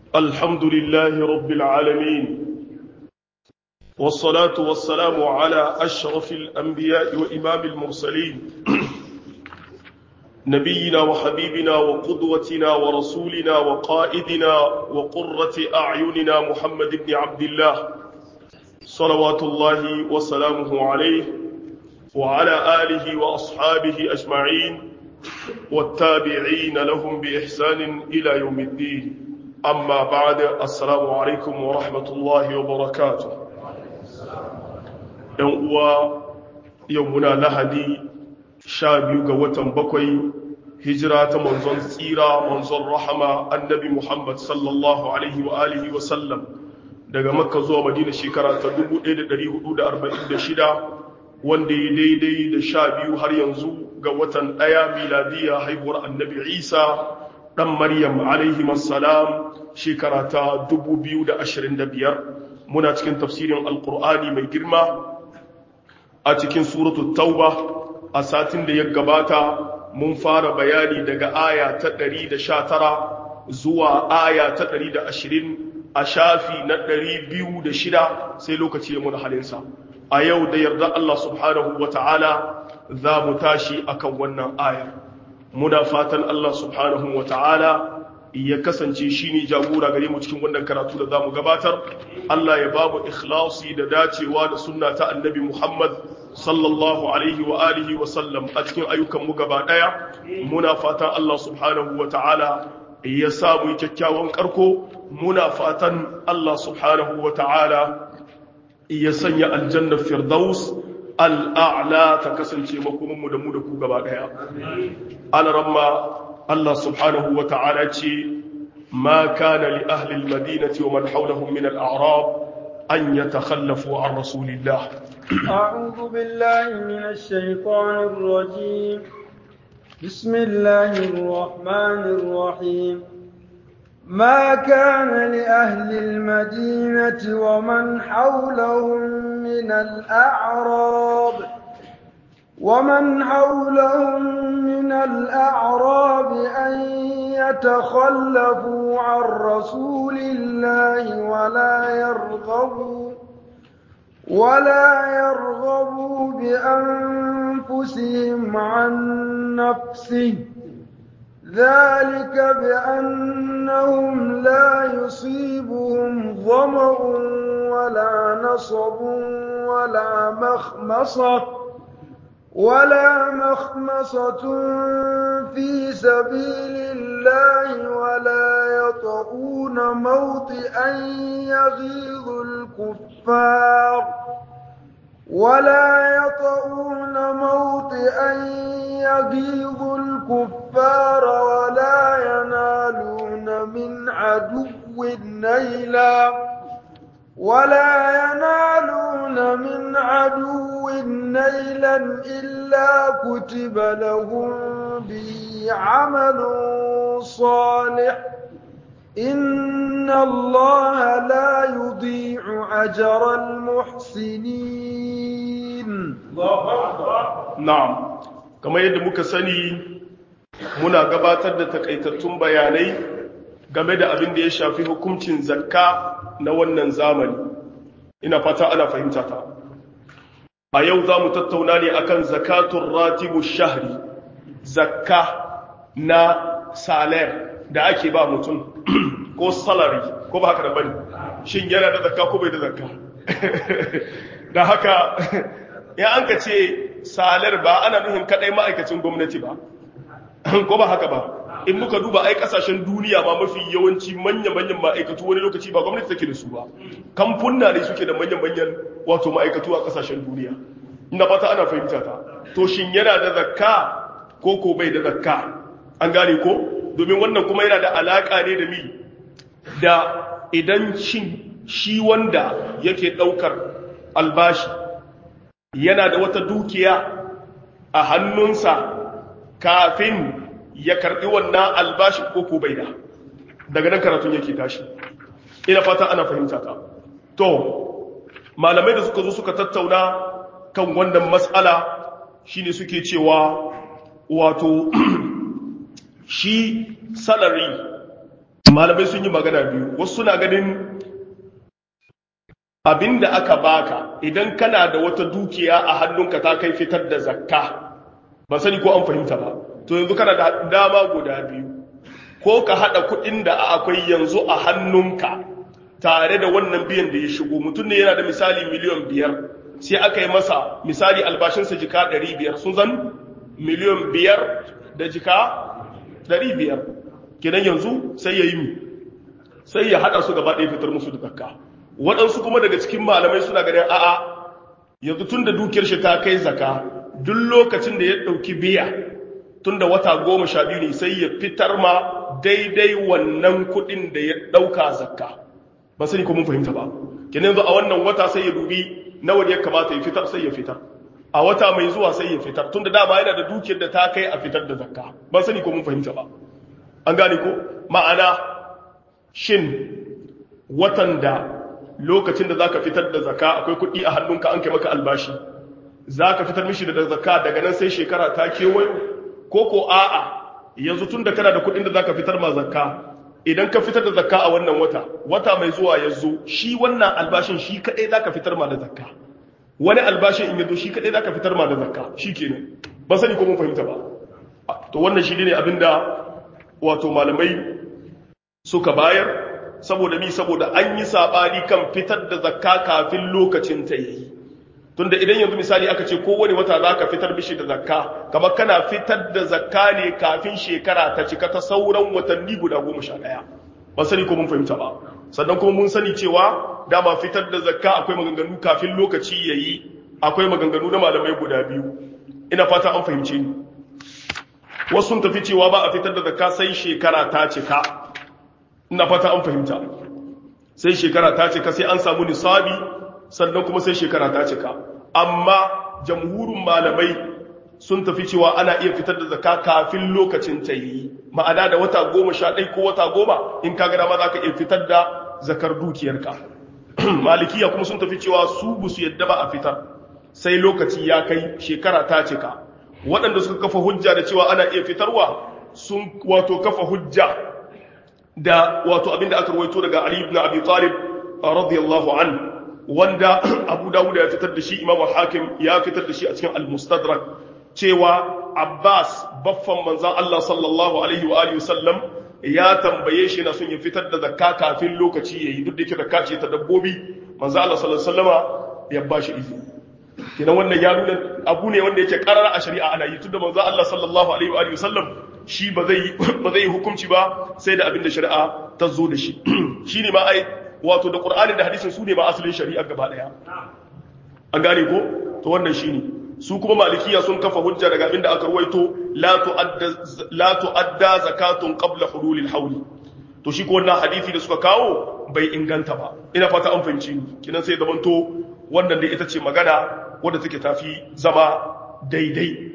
الحمد لله رب العالمين والصلاة والسلام على أشرف الأنبياء وإمام المرسلين نبينا وحبيبنا وقدوتنا ورسولنا وقائدنا وقرة أعيننا محمد بن عبد الله صلوات الله وسلامه عليه وعلى آله وأصحابه أجمعين والتابعين لهم بإحسان إلى يوم الدين أما بعد السلام عليكم ورحمة الله وبركاته يوم يومنا لهدي شابيو قوة بكوي هجرة منزل سيرة منزل رحمة النبي محمد صلى الله عليه وآله وسلم daga makka zuwa madina shekara ta 1446 wanda ya daidai da sha biyu har yanzu ga watan ɗaya miladiya haihuwar annabi isa ɗan maryam alaihimassalam shekara ta 2025 muna cikin tafsirin alkur'ani mai girma a cikin suratu tauba a satin da ya gabata mun fara bayani daga aya ta 119 zuwa aya ta 120 a shafi na 206 sai lokaci ya muna halinsa a yau da yarda Allah subhanahu wa ta'ala za mu tashi akan wannan ayar muna fatan Allah subhanahu wa ta'ala ya kasance shi ne jagora gare mu cikin wannan karatu da za mu gabatar Allah ya ba mu ikhlasi da dacewa da sunna ta annabi Muhammad sallallahu alaihi wa alihi wa sallam a cikin ayyukan mu gaba daya muna fatan Allah subhanahu wa ta'ala ya sa mu kyakkyawan karko muna fatan Allah subhanahu wa ta'ala ya sanya aljannar firdaus al'a'la ta kasance makomanmu da mu da ku gaba daya alaramma Allah subhanahu wa ta'ala ce ma kana li ahli al-madinati wa man hawlahum min al-a'rab an yatakhallafu an rasulillah a'udhu billahi minash shaitanir rajim bismillahir rahmanir rahim ما كان لأهل المدينة ومن حولهم من الأعراب ومن حولهم من الأعراب أن يتخلفوا عن رسول الله ولا يرغبوا ولا يرغبوا بأنفسهم عن نفسه ذلك بأنهم لا يصيبهم ظمأ ولا نصب ولا مخمصة ولا مخمصة في سبيل الله ولا يطؤون موطئا يغيظ الكفار ولا يطؤون موطئا يغيظ الكفار ولا ينالون من عدو نيلا ولا ينالون من عدو نيلا إلا كتب لهم به عمل صالح إن الله لا يضيع أجر المحسنين na'am kamar yadda muka sani muna gabatar da takaitattun bayanai game da abin da ya shafi hukuncin zakka na wannan zamani ina fata ana fahimta ta a yau za mu tattauna ne akan zakatun ratibu shahri zakka na salar da ake ba mutum ko salary ko ba haka da bane shin yana da zakka ko bai da zakka da haka ya an ka ce salar ba ana nuhin kadai ma'aikacin gwamnati ba ko ba haka ba in muka duba ai kasashen duniya ma mafi yawanci manya-manyan ma'aikatu wani lokaci ba gwamnati take da su ba kamfunna ne suke da manyan-manyan wato ma'aikatu a kasashen duniya ina fata ana fahimta ta to shin yana da zakka ko ko bai da zakka an gane ko domin wannan kuma yana da alaka ne da mi da idan shin shi wanda yake daukar albashi yana da wata dukiya a hannunsa kafin ya karbi wannan albashi ko ko bai da daga nan karatun yake tashi ina fata ana fahimta ta to malamai da suka zo suka tattauna kan wannan matsala shine suke cewa wato shi salary malamai sun yi magana biyu wasu suna ganin abinda aka baka idan kana da wata dukiya a hannunka ta kai fitar da zakka ban sani ko an fahimta ba to yanzu kana da dama guda biyu ko ka hada kudin da akwai yanzu a hannunka tare da wannan biyan da ya shigo mutum ne yana da misali miliyan biyar sai aka yi masa misali albashinsa jika ɗari biyar sun zan miliyan biyar da jika ɗari biyar kenan yanzu sai ya yi mi sai ya hada su gaba ɗaya fitar musu da zakka waɗansu kuma daga cikin malamai suna ganin a'a yanzu tun da dukiyar shi ta kai zaka duk lokacin da ya ɗauki biya tun da wata goma sha biyu ne sai ya fitar ma daidai wannan kuɗin da ya ɗauka zakka ba sani ko mun fahimta ba kenan yanzu a wannan wata sai ya dubi nawa ne ya kamata ya fitar sai ya fitar a wata mai zuwa sai ya fitar tun da dama yana da dukiyar da ta kai a fitar da zakka ba sani ko mun fahimta ba an gane ko ma'ana shin watan da lokacin da za ka fitar da zaka akwai kuɗi a hannunka an kai maka albashi za ka fitar mishi da zaka daga nan sai shekara ta kewayo ko ko a'a yanzu tun da kana da kuɗin da za ka fitar ma zakka idan ka fitar da zakka a wannan wata wata mai zuwa ya zo shi wannan albashin shi kaɗai za ka fitar ma da zakka wani albashin in ya zo shi kaɗai za ka fitar ma da zakka shi kenan ba sani ko mun fahimta ba to wannan shi ne abinda wato malamai suka bayar saboda mi saboda an yi sabani kan fitar da zakka kafin lokacin ta yi tunda idan yanzu misali aka ce kowane wata za ka fitar mishi da zakka kamar kana fitar da zakka ne kafin shekara ta cika ta sauran watanni guda goma sha ɗaya ba sani ko mun fahimta ba sannan kuma mun sani cewa dama fitar da zakka akwai maganganu kafin lokaci ya yi akwai maganganu na malamai guda biyu ina fata an fahimce ni wasu sun tafi cewa ba a fitar da zakka sai shekara ta cika ina fata an fahimta sai shekara ta cika sai an samu nisabi sannan kuma sai shekara ta cika amma jamhurin malamai sun tafi cewa ana iya fitar da zakka kafin lokacin ta yi ma'ana da wata goma sha ɗai ko wata goma in ka gada ma za ka iya fitar da zakar dukiyarka malikiya kuma sun tafi cewa su busu yadda ba a fitar sai lokaci ya kai shekara ta cika waɗanda suka kafa hujja da cewa ana iya fitarwa sun wato kafa hujja da wato abinda aka rawaito daga Ali ibn Abi Talib radiyallahu an wanda Abu Dawud ya fitar da shi Imam Hakim ya fitar da shi a cikin Al-Mustadrak cewa Abbas baffan manzon Allah sallallahu alaihi wa alihi wasallam ya tambaye shi na son ya fitar da zakka kafin lokaci yayi duk da yake zakka ce ta dabbobi manzon Allah sallallahu alaihi wasallama ya bashi izini kenan wannan ya nuna abu ne wanda yake karara a shari'a ana yi tunda manzon Allah sallallahu alaihi wa alihi wasallam shi ba zai ba zai hukunci ba sai da abin da shari'a ta zo da shi shine ma ai wato da Qur'ani da hadisin su ne ba asalin shari'a gaba daya an gane ko to wannan shine su kuma malikiya sun kafa hujja daga abin da aka ruwaito la tu'adda la tu'adda zakatun qabla hululil hawl to shi ko wannan hadisi da suka kawo bai inganta ba ina fata an fahimci ni kinan sai zamanto wannan da ita ce magana wadda take tafi zama daidai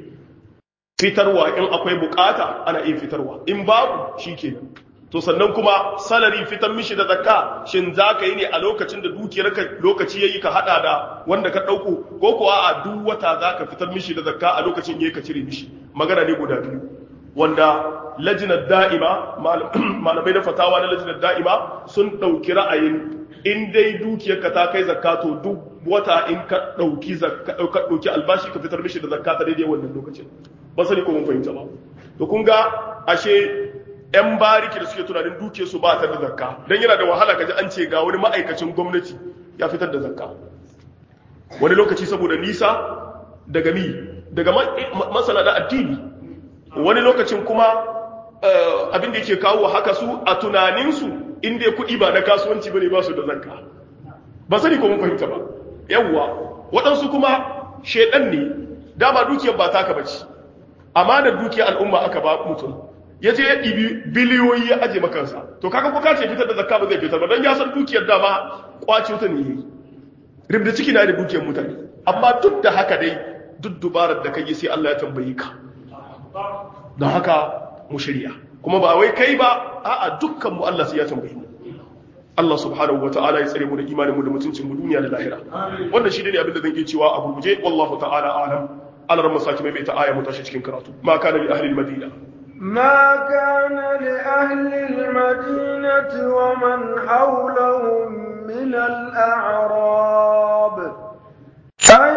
fitarwa in akwai bukata ana iya fitarwa in babu shi kenan to sannan kuma salari fitar mishi da zakka shin za ka yi ne a lokacin da dukiyarka lokaci ya yi ka hada da wanda ka ɗauko ko kuwa a duk wata za ka fitar mishi da zakka a lokacin ya yi ka cire mishi magana ne guda biyu wanda lajinar da'ima malamai na fatawa na lajinar da'ima sun ɗauki ra'ayin in dai dukiyarka ta kai zakka to duk wata in ka ɗauki ɗauki albashi ka fitar mishi da zakka ta daidai wannan lokacin ba sani ko mun fahimta ba to kun ga ashe yan bariki da suke tunanin duke su ba ta da zakka dan yana da wahala kaji an ce ga wani ma'aikacin gwamnati ya fitar da zakka wani lokaci saboda nisa daga mi daga masana da addini wani lokacin kuma abin da yake kawo haka su a tunaninsu inda ya kuɗi ba na kasuwanci bane ba su da zakka ba sani ko mun fahimta ba yawwa waɗansu kuma shedan ne dama dukiyar ba taka bace amanar dukiyar al'umma aka ba mutum ya je ya ɗibi biliyoyi ya aje makansa to kaga ko kace fitar da zakka ba zai fitar ba don ya san dukiyar dama kwace ta ne yayi ribda ciki na da dukiyar mutane amma duk da haka dai duk dubarar da kai sai Allah ya tambaye ka don haka mu shirya kuma ba wai kai ba a'a dukkan mu Allah sai ya tambaye mu Allah subhanahu wataala ya tsare mu da imanin mu da mutuncin mu duniya da lahira wannan shi ne abin da zan iya cewa a gurguje wallahu ta'ala a'lam Allah ran masaki mai ta aya mu tashi cikin karatu ma kana li ahli al-madina ما كان لأهل المدينة ومن حولهم من الأعراب أن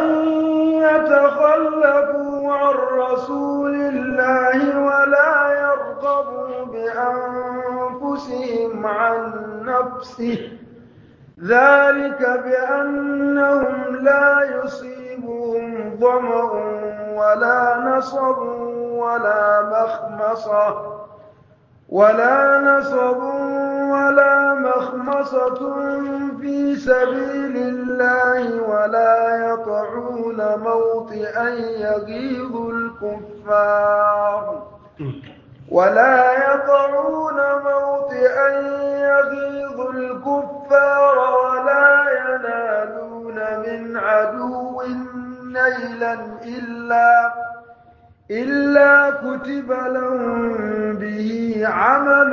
يتخلفوا عن رسول الله ولا يرغبوا بأنفسهم عن نفسه ذلك بأنهم لا يصيبهم ظمأ ولا نصب ولا مخمصة ولا نصب ولا مخمصة في سبيل الله ولا يطعون موطئا يغيظ الكفار ولا يطعون موطئا يغيظ الكفار ولا ينالون من عدو نيلا إلا إلا كتب لهم به عمل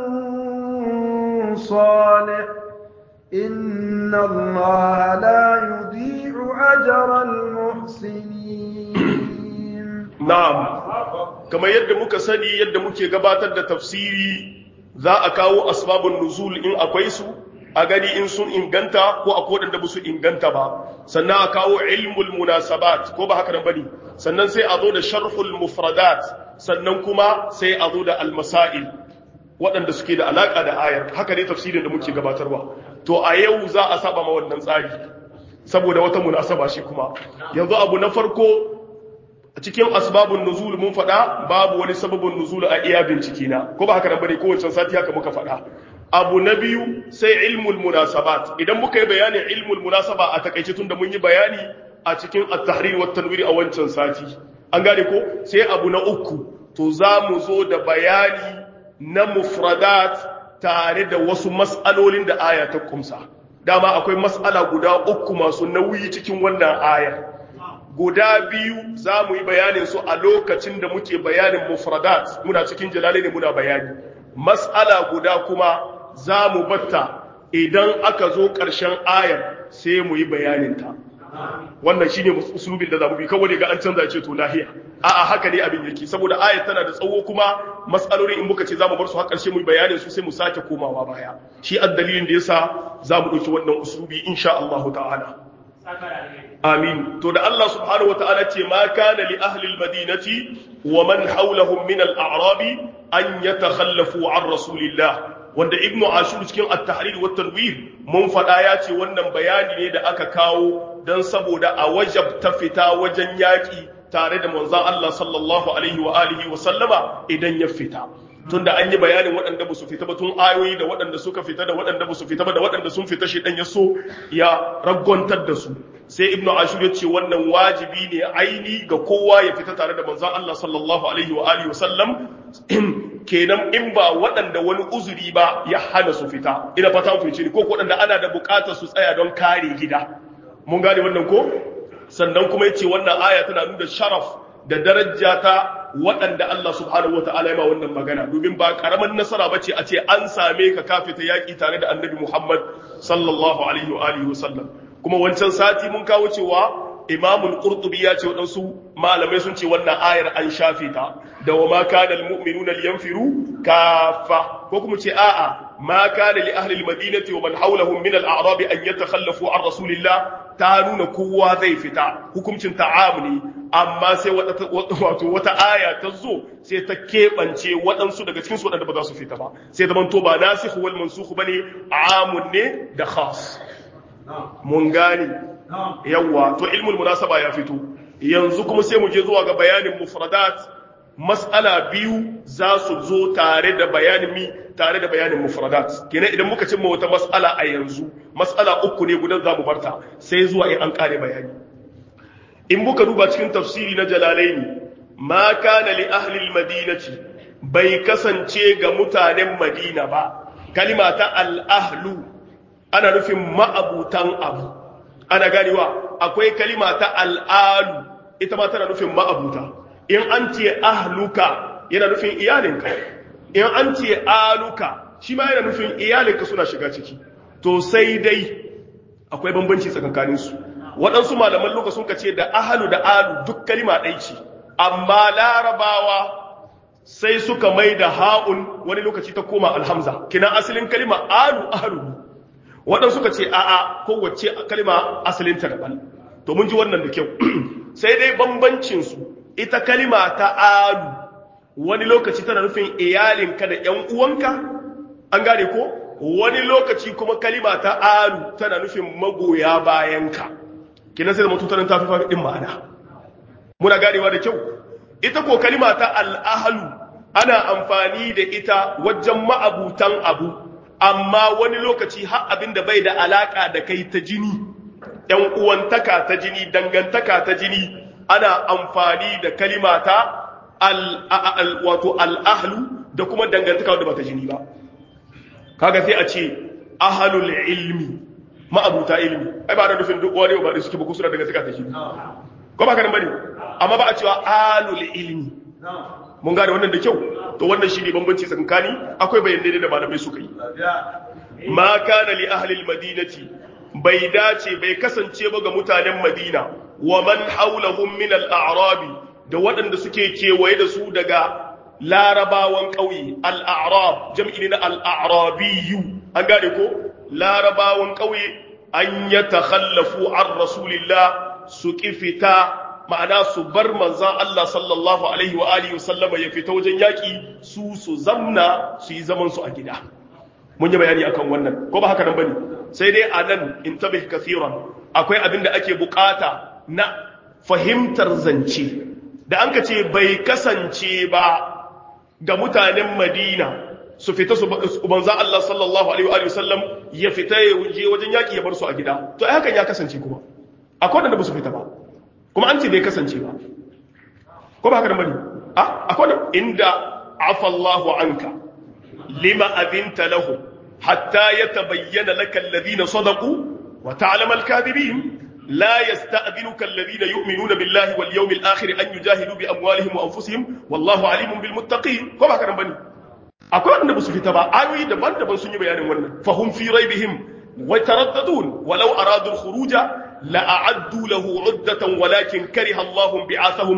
صالح إن الله لا يضيع أجر المحسنين na'am kamar yadda muka sani yadda muke gabatar da tafsiri za a kawo asbabun nuzul in akwai su a gani in sun inganta ko akwai wadanda ba su inganta ba sannan a kawo ilmul munasabat ko ba haka nan bane sannan sai a zo da sharhul mufradat sannan kuma sai a zo da almasail waɗanda suke da alaka da ayar haka ne tafsirin da muke gabatarwa to a yau za a saba ma wannan tsari saboda wata munasaba shi kuma yanzu abu na farko a cikin asbabun nuzul mun faɗa babu wani sababin nuzul a iya bincike na ko ba haka nan bane kowace sati haka muka faɗa abu na biyu sai ilmul munasabat idan muka yi bayanin ilmul munasaba a takaice tun da mun yi bayani a cikin at-tahrir wa tanwir a wancan sati an gane ko sai abu na uku to za mu zo da bayani na mufradat tare da wasu mas'alolin da aya ta kumsa dama akwai mas'ala guda uku masu nauyi cikin wannan aya guda biyu za mu yi bayanin su a lokacin da muke bayanin mufradat muna cikin jalali ne muna bayani mas'ala guda kuma za mu batta idan aka zo ƙarshen ayar sai mu yi bayaninta wannan shi ne usulubin da za mu bi kawai ga an canza ce to lahiya a'a haka ne abin yake saboda ayar tana da tsawo kuma matsalolin in muka ce za mu bar su har ƙarshe mu yi bayanin su sai mu sake komawa baya shi dalilin da yasa za mu ɗauki wannan usulubi insha Allah ta'ala amin to da Allah subhanahu wa ta'ala ce ma kana li ahli al-madinati wa man hawlahum min al-a'rabi an yatakhallafu an rasulillah wanda ibnu ashur cikin at-tahrir wa tanwir mun fada ya ce wannan bayani ne da aka kawo dan saboda a wajab ta fita wajen yaki tare da manzon Allah sallallahu alaihi wa alihi wa sallama idan ya fita tunda an yi bayanin waɗanda ba su fita ba tun ayoyi da waɗanda suka fita da waɗanda ba su fita ba da waɗanda sun fita shi dan ya so ya ragwantar da su sai ibnu ashur ya ce wannan wajibi ne aini ga kowa ya fita tare da manzon Allah sallallahu alaihi wa alihi wa sallam kenan in ba waɗanda wani uzuri ba ya hana su fita ina fata ku ce ko waɗanda ana da buƙatar su tsaya don kare gida mun gane wannan ko sannan kuma yace wannan aya tana nuna sharaf da daraja ta waɗanda Allah subhanahu wataala ya ma wannan magana domin ba karaman nasara bace a ce an same ka ka fita yaki tare da Annabi Muhammad sallallahu alaihi wa alihi wasallam kuma wancan sati mun kawo cewa imamul qurtubi ya ce waɗansu malamai sun ce wannan ayar an shafe ta da wa ma kana almu'minuna liyanfiru kafa ko kuma ce a'a ma kana li ahli almadinati wa man hawlahum min al-a'rab an yatakhallafu an rasulillah ta nuna kowa zai fita hukuncin ta'amuli amma sai wato wata aya ta zo sai ta keɓance waɗansu daga cikinsu waɗanda ba za su fita ba sai zaman to ba nasikh wal mansukh bane amun ne da khas mun gane yawwa to ilmul munasaba ya fito yanzu kuma sai mu je zuwa ga bayanin mufradat mas'ala biyu za su zo tare da bayanin mi tare da bayanin mufradat kenan idan muka cimma wata mas'ala a yanzu mas'ala uku ne gudan zamu barta sai zuwa in an kare bayani in muka duba cikin tafsiri na jalalaini ma kana li ahli almadinati bai kasance ga mutanen madina ba kalima ta al-ahlu ana nufin ma'abutan abu ana ganewa akwai kalima ta al'alu ita ma tana nufin ma'abuta in an ce ahluka yana nufin iyalinka in an ce aluka shi ma yana nufin iyalinka suna shiga ciki to sai dai akwai bambanci tsakankaninsu waɗansu malaman loka sun ce da ahalu da alu duk kalima ɗai ce amma larabawa sai suka mai da ha'un wani lokaci ta koma alhamza kina asalin kalima alu ahlu waɗansu suka ce a'a kowace kalima asalin ta daban to mun ji wannan da kyau sai dai bambancin su ita kalima ta alu wani lokaci tana nufin iyalinka da ƴan uwanka an gane ko wani lokaci kuma kalima ta alu tana nufin magoya bayanka kina sai da mutuntanin tafi fafi din ma'ana muna ganewa da kyau ita ko kalima ta al'ahalu ana amfani da ita wajen ma'abutan abu amma wani lokaci har abin da bai da alaka da kai ta jini ‘yan uwantaka ta jini dangantaka ta jini ana amfani da kalima ta wato al'ahlu da kuma dangantaka wadda ba ta jini ba kaga sai a ce ahalul ilmi ma'abuta ilmi ai ba da nufin duk wani ba da suke ba kusura dangantaka ta jini ko ba ka nan bane amma ba a cewa alul ilmi mun gane wannan da kyau to wannan shi ne bambanci tsakankani akwai bayanai da malamai suka yi ma kana li ahli almadinati bai dace bai kasance ba ga mutanen madina wa man hawlahum min al-a'rabi da waɗanda suke kewaye da su daga larabawan ƙauye al-a'rab jam'i na al-a'rabiyyu an gane ko larabawan ƙauye an yatakhallafu an rasulillah su fita ma'ana su bar manzan Allah sallallahu alaihi wa alihi sallama ya fita wajen yaƙi su su zamna su yi zaman su a gida mun yi bayani akan wannan ko ba haka nan bane sai dai a nan in tabih kathiran akwai abin da ake bukata na fahimtar zance da an ka ce bai kasance ba ga mutanen Madina su fita su manzan Allah sallallahu alaihi wa alihi sallam ya fita ya je wajen yaƙi ya bar su a gida to ai hakan ya kasance kuma akwai wanda ba su fita ba kuma an ce bai kasance ba ko ba haka da bane a akwai da inda afa Allahu anka lima abinta lahu hatta yatabayyana laka alladhina sadaqu wa ta'lamu al-kadhibin la yasta'dhinuka alladhina yu'minuna billahi wal yawmil akhir an yujahidu bi amwalihim wa anfusihim wallahu alimun bil muttaqin ko ba haka da bane akwai wanda ba su fita ba ayoyi daban-daban sun yi bayanin wannan fahum fi raibihim wa taraddadun walau aradu al-khuruja لأعدوا له عدة ولكن كره الله بعاثهم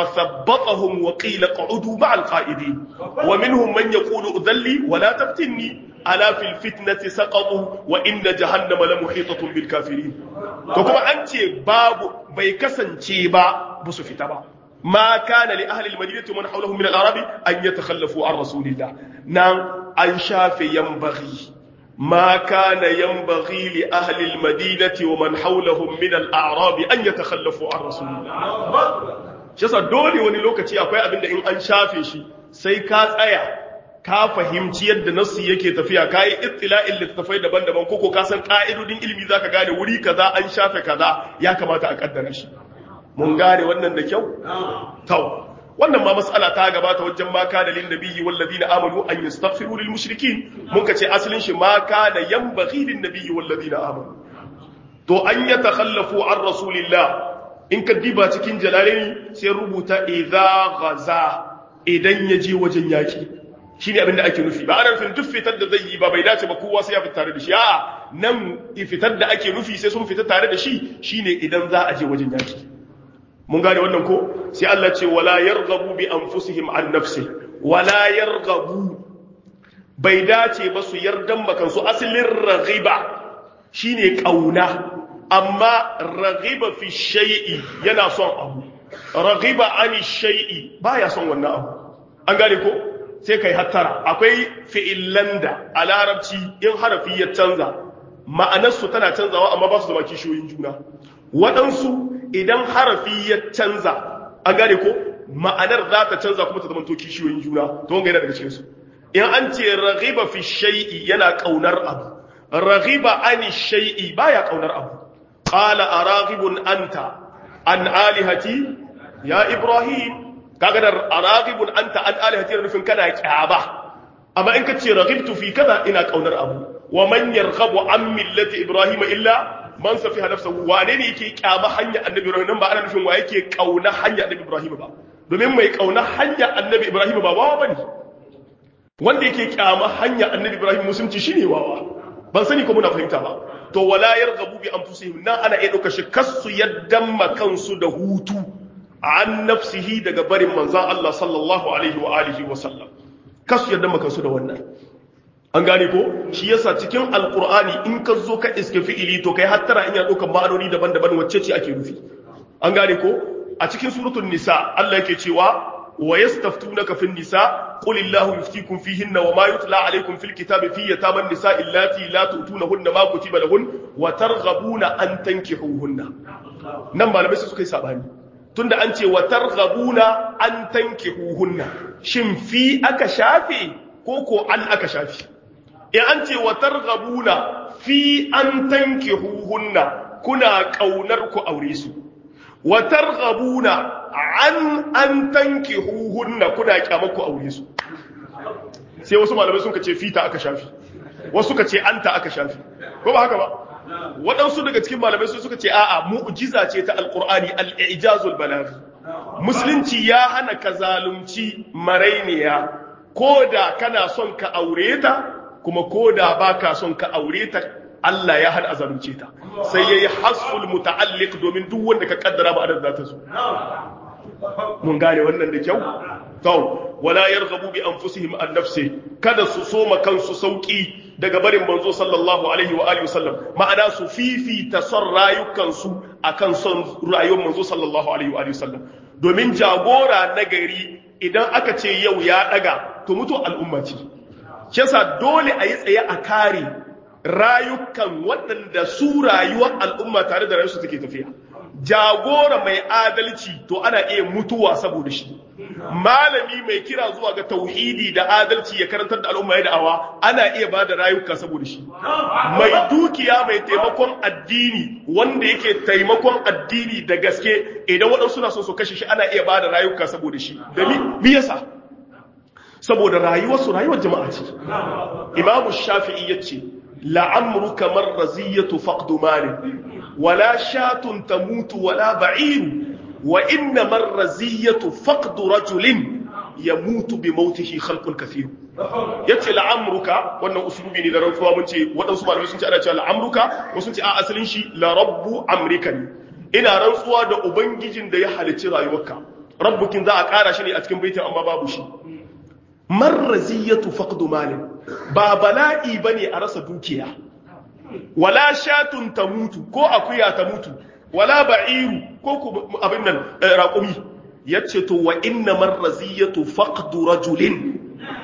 فثبطهم وقيل اقعدوا مع القائدين ومنهم من يقول أذلي ولا تفتني ألا في الفتنة سقطوا وإن جهنم لمحيطة بالكافرين وكما أنت باب بيكسن شيبا بسفتبا ما كان لأهل المدينة ومن حولهم من الأعراب أن يتخلفوا عن رسول الله نعم أنشاف ينبغي ما كان ينبغي لأهل المدينة ومن حولهم من الأعراب أن يتخلفوا عن رسول الله shasa dole wani lokaci akwai abin da in an shafe shi sai ka tsaya ka fahimci yadda nasu yake tafiya ka yi ittila'in littattafai daban-daban koko ka san ka'idodin ilimi zaka gane wuri kaza an shafe kaza ya kamata a kaddara shi mun gane wannan da kyau tau wannan ma mas'ala ta gabata wajen ma kana lin nabiyyi wal ladina amanu an yastaghfiru lil mushrikin mun ka ce asalin shi ma kana yanbaghi lin nabiyyi wal ladina amanu to an yatakhallafu an rasulillah in ka diba cikin jalalaini sai rubuta idza ghaza idan ya je wajen yaki shine abin da ake nufi ba ana nufin duk fitar da zai yi ba bai dace ba kowa sai ya fita tare da shi a'a nan fitar da ake nufi sai sun fita tare da shi shine idan za a je wajen yaki mun gane wannan ko sai Allah ce wala yarghabu bi anfusihim an nafsi wala yarghabu bai dace ba su yardan makan su asalin raghiba shine kauna amma raghiba fi shay'i yana son abu raghiba ani shay'i baya son wannan abu an gane ko sai kai hattara akwai fi'illan da a larabci in harafi ya canza ma'anarsu tana canzawa amma ba su zama kishiyoyin juna waɗansu idan harafi ya canza an gane ko ma'anar za ta canza kuma ta zama to kishiyoyin juna to wanga yana daga cikinsu in an ce raghiba fi shay'i yana kaunar abu raghiba ani shay'i baya kaunar abu qala araghibun anta an alihati ya ibrahim kaga da araghibun anta an alihati nufin kana kyaba amma in ka ce raghibtu fi kaza ina kaunar abu wa man yarghabu an millati ibrahim illa man safiha nafsahu wane ne yake kyama hanya annabi ibrahim nan ba ana nufin wa yake kauna hanya annabi ibrahim ba domin mai kauna hanya annabi ibrahim ba wawa bane wanda yake kyama hanya annabi ibrahim musulunci shine wawa ban sani ko muna fahimta ba to wala yarghabu bi anfusihim nan ana iya dauka shi kasu yaddan makansu da hutu an nafsihi daga barin manzan Allah sallallahu alaihi wa alihi wa sallam kasu yadda makansu da wannan an gane ko shi yasa cikin alkur'ani in ka zo ka iske fi'ili to kai hattara in ya ɗaukar ma'anoni daban-daban wacce ce ake nufi an gane ko a cikin suratul nisa Allah yake cewa wa yastaftunaka fin nisa qul illahu yuftikum fihinna wa ma yutla alaykum fil kitabi fi yataman nisa illati la tutunahunna ma kutiba lahun wa targhabuna an tankihuhunna nan malamai sai suka yi sabani tunda an ce wa targhabuna an tankihuhunna shin fi aka shafe ko ko an aka shafe in an ce wa targhabuna fi an tankihuhunna kuna kaunar ku aure su wa targhabuna an an tankihuhunna kuna kyamar ku aure su sai wasu malamai sun ce fita aka shafi wasu suka ce anta aka shafi ko ba haka ba waɗansu daga cikin malamai sun suka ce a'a mu'jiza ce ta alqur'ani al-ijazul balaghi musulunci ya hana ka zalunci marainiya ko da kana son ka aure ta kuma ko da baka son ka aure ta Allah ya hana azalunce ta sai yayi hasful muta'alliq domin duk wanda ka kaddara ba adad zata so mun gane wannan da kyau to wala yarghabu bi anfusihim an nafsi kada su soma kansu sauki daga barin manzo sallallahu alaihi wa alihi wasallam ma'ana su fifita son rayukansu akan son rayuwar manzo sallallahu alaihi wa alihi wasallam domin jagora na gari idan aka ce yau ya daga to mutu al'umma ce yasa dole a yi tsaye a kare rayukan waɗanda su rayuwar al'umma tare da rayuwarsu take tafiya jagora mai adalci to ana iya mutuwa saboda shi malami mai kira zuwa ga tauhidi da adalci ya karantar da al'umma ya da'awa ana iya ba da rayuka saboda shi mai dukiya mai taimakon addini wanda yake taimakon addini da gaske idan waɗansu na so su kashe shi ana iya ba da rayuka saboda shi da mi yasa saboda rayuwarsu rayuwar jama'a ce imamu shafi'i ya ce la'amruka marraziyatu faqdu malin wala shatun tamutu wala ba'iru wa inna marraziyatu faqdu rajulin yamutu bi mautihi khalqun kathir yace la'amruka wannan usulubi ne da rantsuwa mun ce waɗansu malamai sun ce ana cewa la'amruka wasu sun ce a asalin shi la rabbu amrika ne ina rantsuwa da ubangijin da ya halicci rayuwarka rabbukin za a ƙara shi ne a cikin baitin amma babu shi marraziyatu faqdu malin ba bala'i bane a rasa dukiya wala shatun tamutu ko akuya ta mutu wala ba'iru ko abin nan raqumi yace to wa inna marraziyatu faqdu rajulin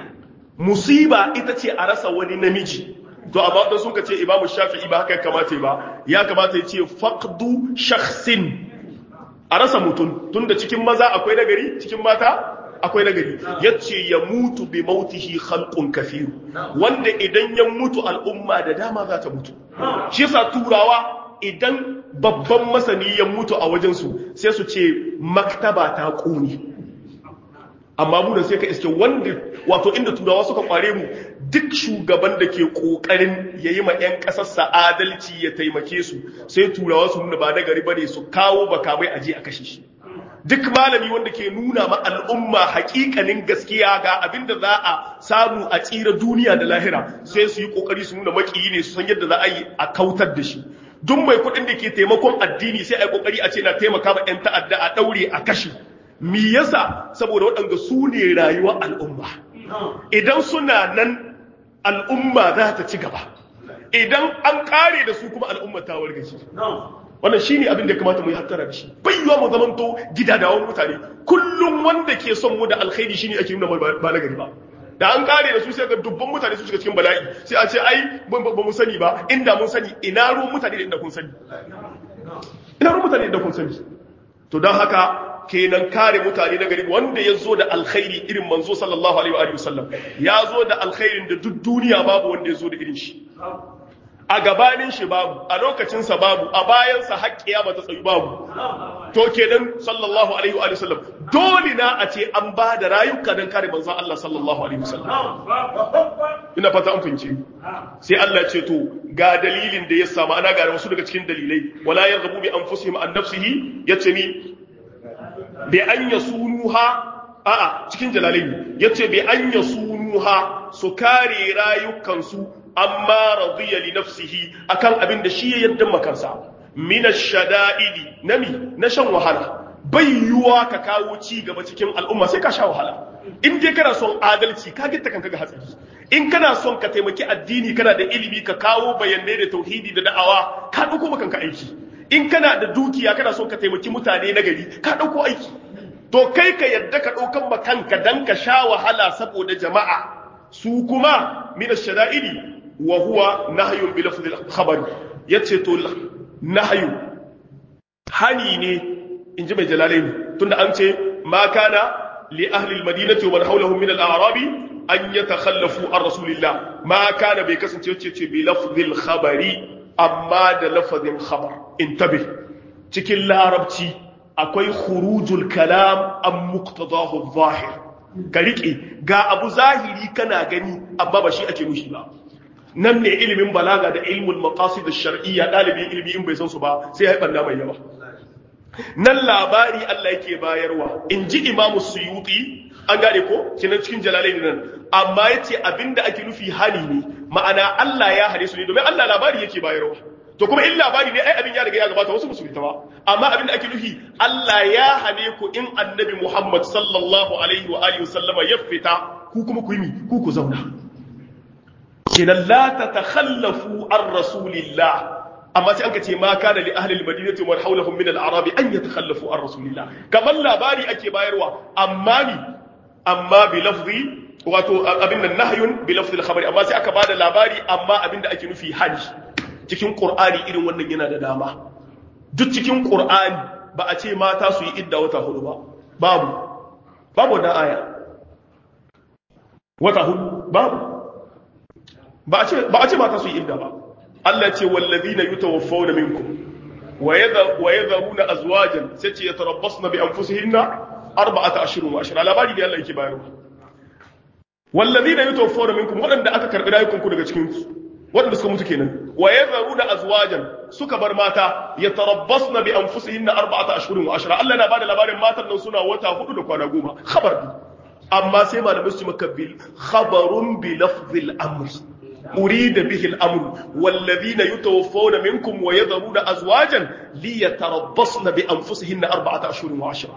musiba ita ce a rasa wani namiji to amma dan sun ce imamu shafi'i ba haka kamata ba ya kamata ya ce faqdu shakhsin a rasa mutum tunda cikin maza akwai nagari cikin mata akwai nagari yace ya mutu bi mautihi khalqun kathir wanda idan ya mutu al'umma da dama za ta mutu shi yasa turawa idan babban masani ya mutu a wajen su sai su ce maktaba ta kuni amma mu da sai ka iske wanda wato inda turawa suka kware mu duk shugaban da ke kokarin yayi ma yan kasar adalci ya taimake su sai turawa su nuna ba da gari bane su kawo bakamai aje a kashe shi duk malami wanda ke nuna ma al'umma hakikanin gaskiya ga abinda za a samu a tsira duniya da lahira sai su yi kokari su nuna makiyi ne su san yadda za a yi a kautar da shi duk mai kuɗin da ke taimakon addini sai a yi kokari a ce na taimaka ma 'yan ta'adda a ɗaure a kashe mi yasa saboda waɗanda su ne rayuwar al'umma idan suna nan al'umma za ta ci gaba idan an kare da su kuma al'umma ta wargaje wannan shine abin da ya kamata mu yi hattara da shi bayyuwa mu zamanto gidadawan mutane kullum wanda ke son mu da alkhairi shine ake nuna ba na gari ba da an kare da su sai ga dubban mutane su shiga cikin bala'i sai a ce ai ba mu sani ba inda mun sani ina ruwan mutane da inda kun sani ina ruwan mutane da inda kun sani to don haka kenan kare mutane na gari wanda ya zo da alkhairi irin manzo sallallahu alaihi wa sallam ya zo da alkhairin da duk duniya babu wanda ya zo da irin shi a gabanin shi babu a lokacinsa babu a bayansa haƙƙiya ba ta tsayu babu to kenan sallallahu alaihi wa sallam dole na a ce an ba da rayuka don kare manzon Allah sallallahu alaihi wa sallam ina fata an fince sai Allah ce to ga dalilin da ya samu ana ga wasu daga cikin dalilai wala yarghabu bi anfusihim an nafsihi yace ni bi an yasunuha a'a cikin jalalai yace bi an yasunuha su kare rayukansu amma radiya li nafsihi akan abin da shi ya yadda makansa min ash-shada'idi nami na shan wahala bai yiwuwa ka kawo ci gaba cikin al'umma sai ka sha wahala in dai kana son adalci ka gitta kanka ga hatsari in kana son ka taimaki addini kana da ilimi ka kawo bayanai da tauhidi da da'awa ka dauko kanka aiki in kana da dukiya kana son ka taimaki mutane na gari ka dauko aiki to kai ka yadda ka daukan kanka dan ka sha wahala saboda jama'a su kuma min ash-shada'idi wa huwa nahyun bi lafdhi al-khabari yace to nahyu hani ne inji mai jalalaini tunda an ce ma kana li ahli al-madinati wa man hawlahum min al-a'rabi an yatakhallafu an rasulillah ma kana bai kasance yace ce bi lafdhi al-khabari amma da lafazin khabar intabi cikin larabci akwai khurujul kalam an muqtadahu zahir ka rike ga abu zahiri kana gani amma ba shi ake nushi ba nan ne ilimin balaga da ilmul maqasid ash-shar'iyya dalibin ilimi in bai san su ba sai ya banda mai yawa nan labari Allah yake bayarwa inji Imam Suyuti an gane ko kinan cikin jalalain nan amma yace abinda ake nufi hali ne ma'ana Allah ya hare su ne domin Allah labari yake bayarwa to kuma in labari ne ai abin ya riga ya gabata wasu musu ta ba amma abin da ake nufi Allah ya hane ku in annabi Muhammad sallallahu alaihi wa alihi wasallama ya fita ku kuma ku yi mi ku ku zauna kenan la tatakhallafu an rasulillah amma sai anka ce ma kana li ahli almadinati wa hawlahum min al-a'rab an yatakhallafu an rasulillah kamar labari ake bayarwa amma ni amma bi lafzi wato abin nan nahyun bi lafzi al-khabari amma sai aka bada labari amma abin da ake nufi hali cikin qur'ani irin wannan yana da dama duk cikin qur'ani ba a ce mata su yi idda wata hudu ba babu babu wannan aya wata hudu babu ba a ce ba a ce mata su yi idda ba Allah ce wallazina yutawaffawna minkum wa yadharuna azwajan sai ce yatarabbasna bi anfusihinna arba'ata ashhurun wa ashra labari da Allah yake bayarwa wallazina yutawaffawna minkum wadanda aka karbi rayukanku daga cikin su wadanda suka mutu kenan wa yadharuna azwajan suka bar mata yatarabbasna bi anfusihinna arba'ata ashhurun wa ashra Allah na bada labarin matan nan suna wata hudu da kwana goma khabar amma sai malamai su makabbil khabarun bi lafzil amr أريد به الأمر والذين يتوفون منكم ويذرون أزواجا ليتربصن بأنفسهن أربعة أشهر وعشرة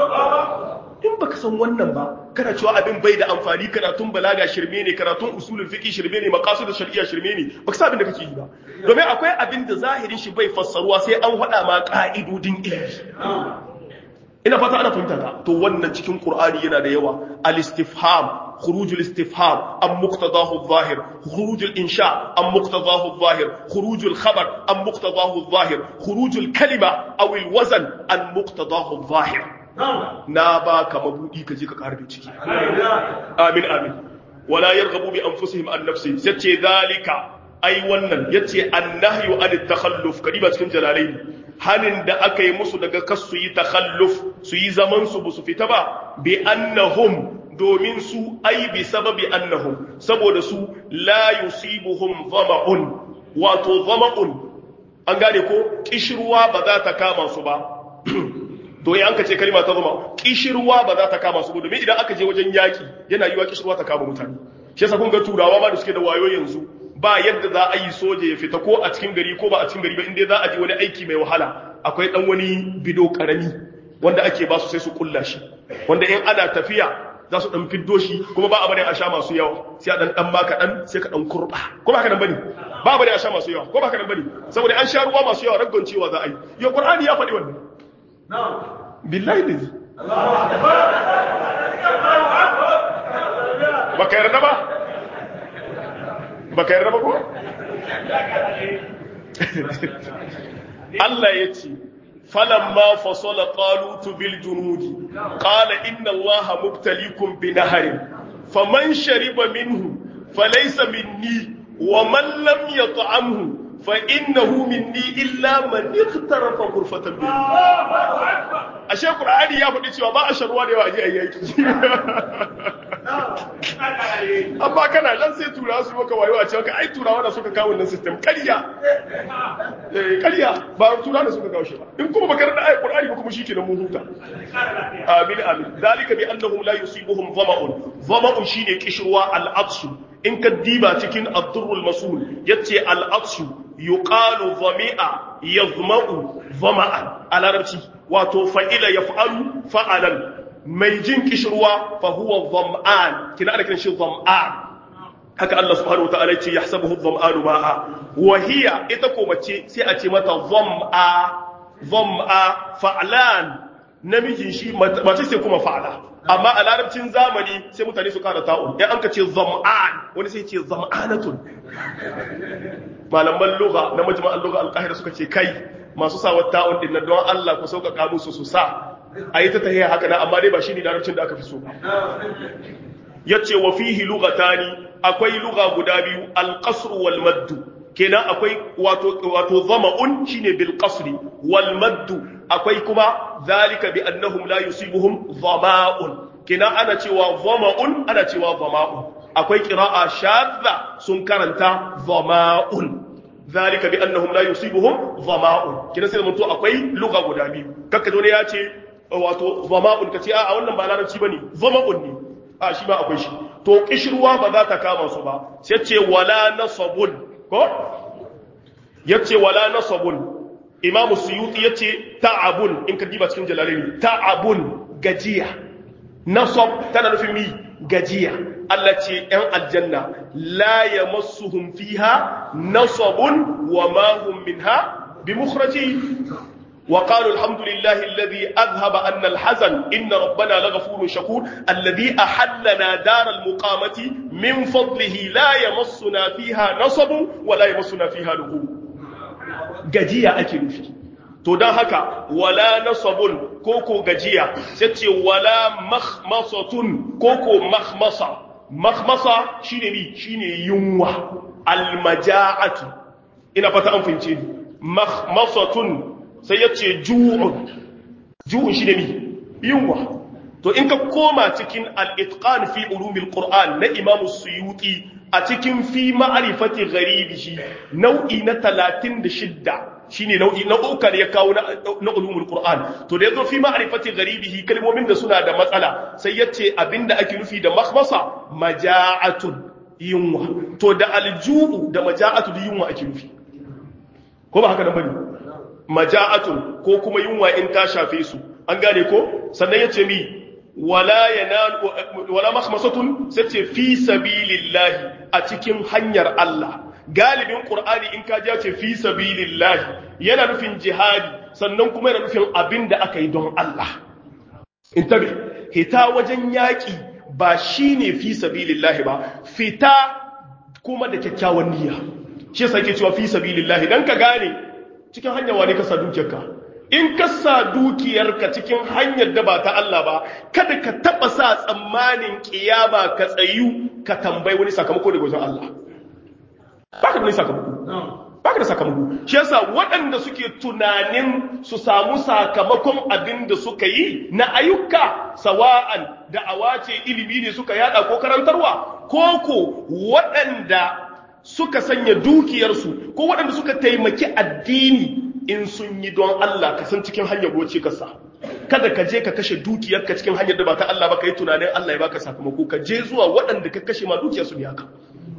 in baka san wannan ba kana cewa abin bai da amfani karatun balaga shirme ne karatun usulul fiqi shirme ne maqasid shar'iyya shirme ne baka san abin da kake yi ba domin akwai abin da zahirin shi bai fassaruwa sai an hada ma ka'idodin ilimi ina fata ana fahimta ta to wannan cikin qur'ani yana da yawa al-istifham خروج الاستفهام أم مقتضاه الظاهر خروج الإنشاء أم مقتضاه الظاهر خروج الخبر أم مقتضاه الظاهر خروج الكلمة أو الوزن أم مقتضاه الظاهر نابا كما بودي كجيك كاربي تشكي آمين آمين ولا يرغبوا بأنفسهم عن نفسه ستي ذلك أي ونن يتي النهي عن التخلف كريبا cikin jalalain hanin da aka yi musu daga kasu yi takhalluf su yi zaman su bu su fita ba bi annahum domin su ai bi sababi annahum saboda su la yusibuhum dhama'un wato dhama'un an gane ko kishirwa ba za ta kama su ba to yi an ka ce kalma ta zama kishirwa ba za ta kama su ba domin idan aka je wajen yaki yana yiwa kishirwa ta kama mutane shi yasa kun ga turawa ma da suke da wayo yanzu ba yadda za a yi soja ya fita ko a cikin gari ko ba a cikin gari ba inda za a je wani aiki mai wahala akwai dan wani bido karami wanda ake ba su sai su kulla shi wanda in ana tafiya za su dan fiddo shi kuma ba a bane a sha masu yawa sai a dan dan baka dan sai ka dan kurba ko ba ka dan bane ba a bane a sha masu yawa ko ba ka dan bane saboda an sha ruwa masu yawa raggon cewa za a yi yo qur'ani ya faɗi wannan na'am billahi lazi baka yarda ba baka yarda ba ko Allah ya ce فلما فصل طالوت بالجنود قال إن الله مبتليكم بنهر فمن شرب منه فليس مني ومن لم يطعمه فإنه مني إلا من اغترف غرفة منه ashe Qur'ani ya faɗi cewa ba a sharuwa da yawa a je a yaki amma kana nan sai turawa su maka wayo a cewa ka ai turawa da suka kawo wannan system ƙarya eh ƙarya ba turawa da suka kawo shi ba in kuma baka rada ayat Qur'ani ba kuma shikenan mun huta amin amin zalika bi annahum la yusibuhum dhama'un dhama'un shine kishruwa al-atsu in ka diba cikin ad-durrul masul yace al-atshu yuqalu dhami'a yazma'u dhama'an a larabci wato fa'ila yaf'alu fa'alan mai jin kishirwa fa huwa dham'an kina ana kiran shi dham'an haka Allah subhanahu wa ta'ala yace yahsabuhu dham'anu ma'a wa hiya ita ko mace sai a ce mata dham'a dham'a fa'lan namijin shi mace sai kuma fa'ala amma a larabcin zamani sai mutane su kara ta'un ya an ka ce zam'an wani sai ce zam'anatun malaman lugha na majma'an lugha al-qahira suka ce kai masu sa ta'un din nan don Allah ku sauƙaƙa musu su sa ayi ta tahiya haka na amma dai ba shine larabcin da aka fi so yace wa fihi lughatani akwai lugha guda biyu al-qasr wal madd kenan akwai wato wato zama'un shine bil qasri wal madd akwai kuma zalika bi annahum la yusibuhum dhama'un kenan ana cewa dhama'un ana cewa dhama'un akwai qira'a shadda sun karanta dhama'un zalika bi annahum la yusibuhum dhama'un kenan sai mutu akwai lugha guda biyu kakka dole ya ce wato dhama'un kace a wannan ba larabci bane dhama'un ne a shi ba akwai shi to kishirwa ba za ta kama su ba sai ce wala nasabun ko yace wala nasabun imamu suyuti yace ta'abun in ka diba cikin jalalini ta'abun gajiya nasab tana nufin mi gajiya Allah ce ‘yan aljanna la ya masuhun fiha nasabun wa mahun minha bi mukhraji وقالوا الحمد لله الذي أذهب أن الحزن إن ربنا لغفور شكور الذي أحلنا دار المقامة من فضله لا يمسنا فيها نصب ولا يمسنا فيها لغوب gajiya ake nufi to don haka wala nasabun koko gajiya sai ce wala makhmasatun koko makhmasa makhmasa shine mi shine yunwa almaja'atu ina fata an fince ni makhmasatun sai ya ce ju'un ju'un shi ne mi yunwa to in ka koma cikin al'itqan fi ulumil qur'an na imamu suyuti a cikin fi ma'arifati gharibihi nau'i na 36 shine nau'i na uku ne ya kawo na ulumul qur'an to da yazo fi ma'arifati gharibihi kalmomin da suna da matsala sai yace abinda ake nufi da makhmasa maja'atun yunwa to da alju'u da maja'atu da yunwa ake nufi ko ba haka nan bane maja'atun ko kuma yunwa in ta shafe su an gane ko sannan yace mi wala yanal wala makhmasatun sace fi sabilillahi a cikin hanyar Allah galibin qur'ani in ka ji ce fi sabilillahi yana nufin jihadi sannan kuma yana nufin abinda aka yi don Allah intabi hita wajen yaki ba shine fi sabilillahi ba fita kuma da kyakkyawan niyya shi yasa yake cewa fi sabilillahi dan ka gane cikin hanyar wani ka sa dukiyarka in ka sa dukiyarka cikin hanyar da ba ta Allah ba kada ka taba sa tsammanin kiyama ka tsayu ka tambayi wani sakamako daga wajen Allah baka da wani sakamako baka da sakamako shi yasa waɗanda suke tunanin su samu sakamakon abin da suka yi na ayyuka sawa'an da awace ilimi ne suka yada ko karantarwa koko waɗanda suka sanya dukiyarsu ko waɗanda suka taimaki addini in sun yi don Allah ka san cikin hanyar goce ka sa kada ka je ka kashe dukiyarka cikin hanyar da ba ta Allah ba ka yi tunanin Allah ya baka sakamako ka je zuwa waɗanda ka kashe ma dukiyarsu ne haka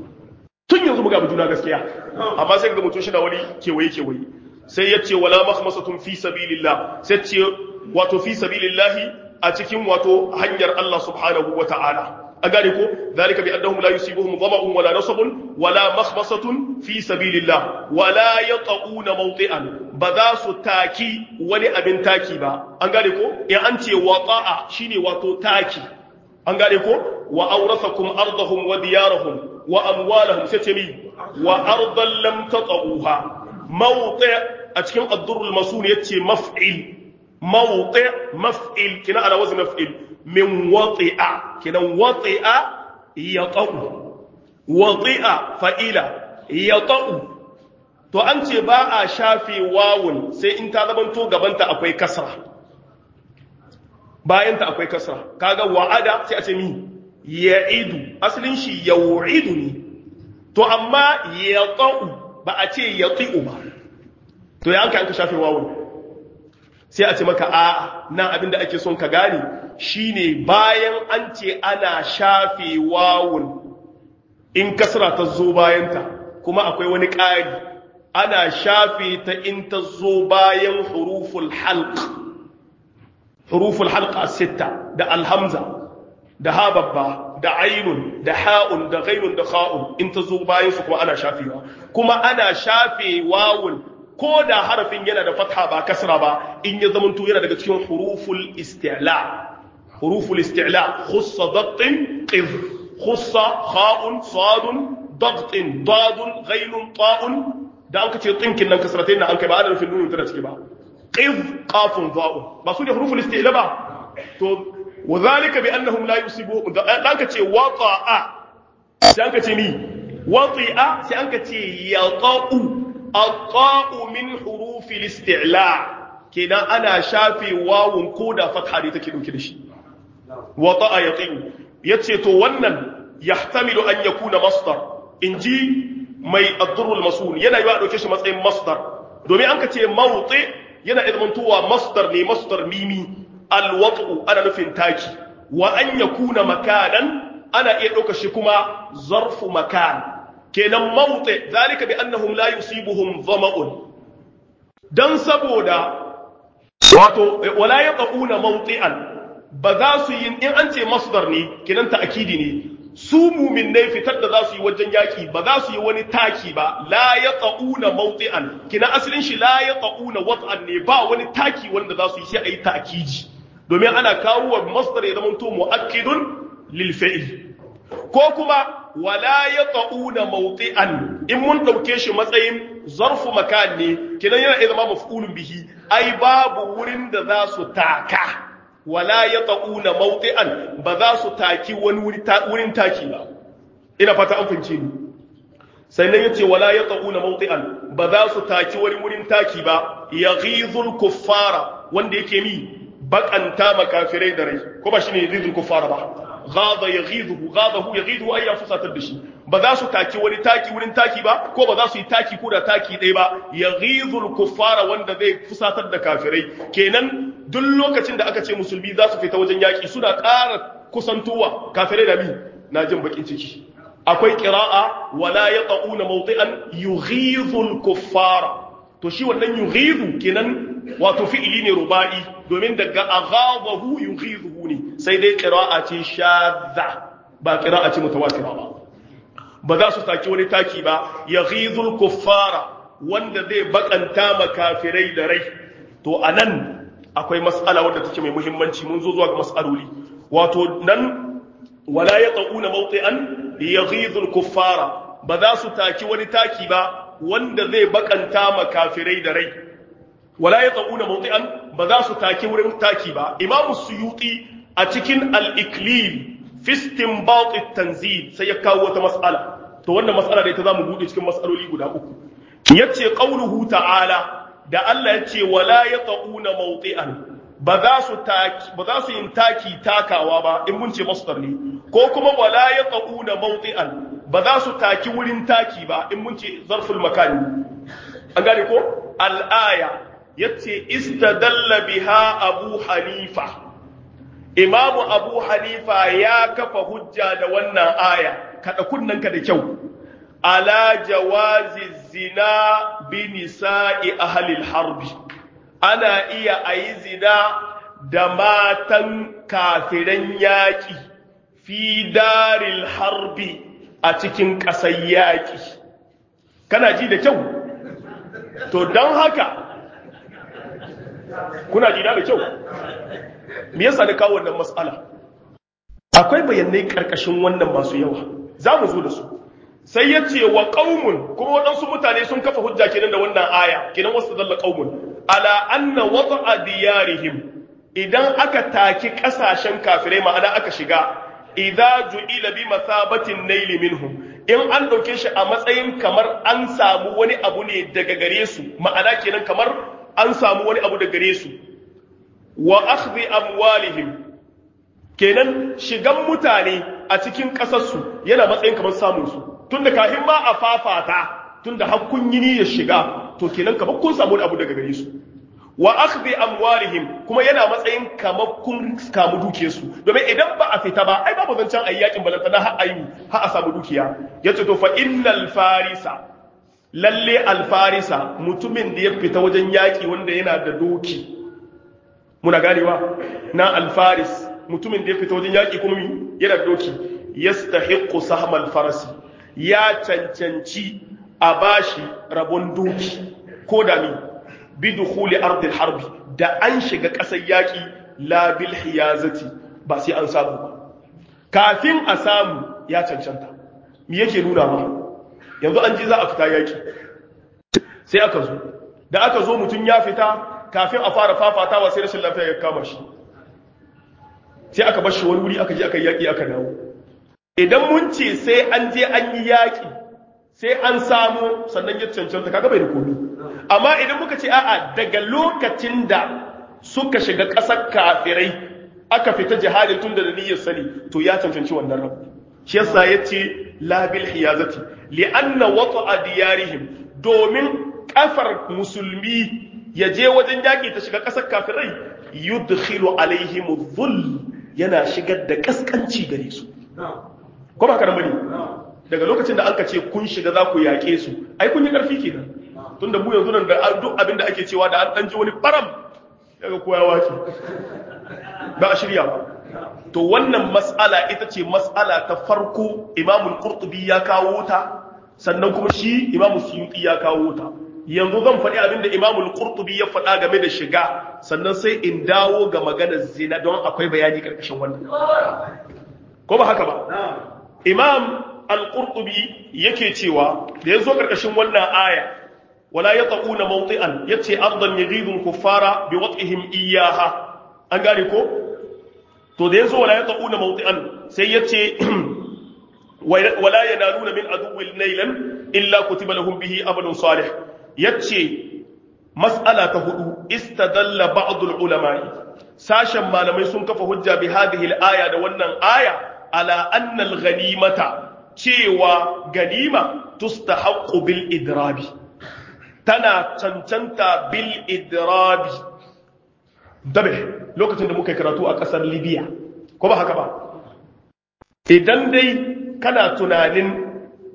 tun yanzu mu ga juna gaskiya amma sai ga mutum shi da wani kewaye kewaye sai ya ce wala makhmasatun fi sabilillah sai ce wato fi sabilillah a cikin wato hanyar Allah subhanahu wataala an gane ko zalika bi annahum la yusibuhum dhama'un wala nasabun wala makhmasatun fi sabilillah wala yata'una mawti'an ba za su taki wani abin taki ba an gane ko in an ce wata'a shine wato taki an gane ko wa awrathakum ardahum wa diyarahum wa amwalahum sai ce mi wa ardan lam tata'uha mawti' a cikin ad-durrul masun yace maf'il mawti' maf'il kina ala wazn maf'il min wati'a kinan wati'a yata'u wati'a fa'ila yata'u to an ce ba a shafe wawun sai in ta zamanto gabanta akwai kasra bayanta akwai kasra kaga wa'ada sai a ce mi ya'idu asalin shi yau'idu ne to amma yata'u ba a ce yati'u ba to ya an ka shafe wawun sai a ce maka a nan abin da ake son ka gane shine bayan an ce ana shafe wawun in kasra ta zo bayanta kuma akwai wani ƙari ana shafe ta in ta zo bayan huruful halq huruful halq as-sitta da alhamza da ha babba da ainun da ha'un da ghainun da kha'un in ta zo bayan su kuma ana shafewa kuma ana shafe wawun ko da harafin yana da fatha ba kasra ba in ya zamanto yana daga cikin huruful isti'la huruful isti'la khussa daqtin qid khussa kha'un sadun daqtin dadun ghainun ta'un da an kace tsinkin nan kasratain nan an kai ba ana nufin nunun tana cike ba qid qafun dha'un ba su ne huruful isti'la ba to وذلك بانهم لا يصيبهم dan kace wata'a sai an kace ni wati'a sai an kace yaqa'u at-ta'u min hurufi al-isti'la kenan ana shafe wawun koda fatha ne take dauke da shi wata'a yaqin yace to wannan yahtamilu an yakuna masdar inji mai ad-durr al-masun yana yiwa dauke shi matsayin masdar domin an kace mawti yana izmantuwa masdar ne masdar mimi alwatu ana nufin taki wa an yakuna makanan ana iya ɗauka shi kuma zarfu makan kenan mawuti zalika bi annahum la yusibuhum dhama'un dan saboda wato wala yaquna mawti'an ba za su yi in an ce masdar ne kenan ta'kidi ne su mu'minnai fitar da za su yi wajen yaki ba za su yi wani taki ba la yaquna mawti'an kina asalin shi la yaquna wat'an ne ba wani taki wanda za su yi sai ayi ta'kidi domin ana kawo wa masdar ya zama to mu'akkidun lil fi'l ko kuma wala yaquna mawti'an in mun dauke shi matsayin zarfu makan ne kidan yana zama maf'ulun bihi ai babu wurin da za su taka wala yaquna mawti'an ba za su taki wani wurin taki ba ina fata an fince ni sannan yace wala yaquna mawti'an ba za su taki wani wurin taki ba yaghizul kuffara wanda yake mi bakanta makafirai da rai ko ba shine yaghizul kuffara ba ghada yaghizuhu ghadahu yaghizuhu ay fusatar da shi ba za su taki wani taki wurin taki ba ko ba za su yi taki ko da taki ɗaya ba yaghizul kuffara wanda zai fusatar da kafirai kenan duk lokacin da aka ce musulmi za su fita wajen yaki suna ƙara kusantowa kafirai da mi na jin bakin ciki akwai qira'a wala yaquna mawti'an yughizul kuffara to shi wannan yughizu kenan wato fi'ili ne ruba'i domin daga aghabahu yughizuhu ne sai dai qira'a ce shadda ba qira'a ce mutawatira ba ba za su taki wani taki ba yaghizul kuffara wanda zai bakanta makafirai da rai to anan akwai mas'ala wadda take mai muhimmanci mun zo zuwa ga mas'aloli wato nan wala yaquna mawti'an yaghizul kuffara ba za su taki wani taki ba wanda zai bakanta makafirai da rai wala ya tsauna mawti'an ba za su take wurin taki ba imamu suyuti a cikin al-iklil fi istinbat at-tanzil sai ya kawo wata mas'ala to wannan mas'ala da ita zamu bude cikin mas'aloli guda uku yace qauluhu ta'ala da Allah yace wala ya tsauna mawti'an ba za su taki ba za su yin taki takawa ba in mun ce masdar ne ko kuma wala ya tsauna mawti'an ba za su taki wurin taki ba in mun ce zarful makani an gane ko al-aya yace istadalla biha abu hanifa imamu abu hanifa ya kafa hujja da wannan aya kada kunnanka da kyau ala jawazi zina bi nisa'i ahli harbi ana iya ayi zina da matan kafiran yaki fi daril harbi a cikin ƙasar yaƙi kana ji da kyau to don haka kuna jina da kyau me yasa da kawo wannan matsala akwai bayanai karkashin wannan masu yawa za mu zo da su sai ya ce wa ƙaumun kuma waɗansu mutane sun kafa hujja kenan da wannan aya kenan wasu zalla ƙaumun ala anna wata diyarihim idan aka taki ƙasashen kafirai ma'ana aka shiga idza ju'ila bi masabatin naili minhum in an dauke shi a matsayin kamar an samu wani abu ne daga gare su ma'ana kenan kamar an samu wani abu daga gare su wa akhdhi amwalihim kenan shigan mutane a cikin kasar su yana matsayin kamar samun su tunda kafin ma a fafata tunda hakkun yini ya shiga to kenan kamar kun samu wani abu daga gare su wa akhdhi amwalihim kuma yana matsayin kamar kun kamu dukiyarsu domin idan ba a fita ba ai babu zancen ayi yakin balanta na har ayu har a samu dukiya yace to fa innal farisa lalle al farisa mutumin da ya fita wajen yaki wanda yana da doki muna ganewa na al faris mutumin da ya fita wajen yaki kuma yana da doki yastahiqqu sahmal farasi ya cancanci a bashi rabon doki ko da mi bidukhuli ardil harbi da an shiga ƙasar yaƙi la bil hiyazati ba sai an samu ba kafin a samu ya cancanta me yake nuna ba yanzu an ji za a fita yaƙi sai aka zo da aka zo mutum ya fita kafin a fara fafatawa sai rashin lafiya ya kama shi sai aka bar shi wani wuri aka je aka yaƙi aka dawo idan mun ce sai an je an yi yaƙi sai an samu sannan ya cancanta kaga bai da komi amma idan muka ce a'a daga lokacin da suka shiga ƙasar kafirai aka fita jihadin tun da niyyar sani to ya cancanci wannan rabu shi yasa yace la bil hiyazati li anna wata'a diyarihim domin kafar musulmi ya je wajen yaki ta shiga ƙasar kafirai yudkhilu alaihim dhull yana shigar da kaskanci gare su ko ba karambani daga lokacin da anka ce kun shiga za ku yaƙe su ai kun yi ƙarfi kenan tunda mu yanzu nan da duk abin da ake cewa da an ɗan ji wani faram daga koya waki ba a shirya ba to wannan mas'ala ita ce mas'ala ta farko imamul qurtubi ya kawo ta sannan kuma shi imamul suyuti ya kawo ta yanzu zan faɗi abin da imamul qurtubi ya faɗa game da shiga sannan sai in dawo ga maganar zina don akwai bayani karkashin wannan ko ba haka ba imam al-qurtubi yake cewa da yazo karkashin wannan aya wala yataquna mawti'an yace ardan yaghidul kuffara biwat'ihim iyyaha an gane ko to da yazo wala yataquna mawti'an sai yace wala yanaluna min aduwwil nailan illa kutiba lahum bihi amalun salih yace mas'ala ta hudu istadalla ba'd al-ulama'i sashen malamai sun kafa hujja bi hadhihi al-aya da wannan aya ala anna al-ghanimata cewa ganima tustahaqqu bil idrabi tana cancanta bil idrabi dabe lokacin da muka karatu a kasar libya ko ba haka ba idan dai kana tunanin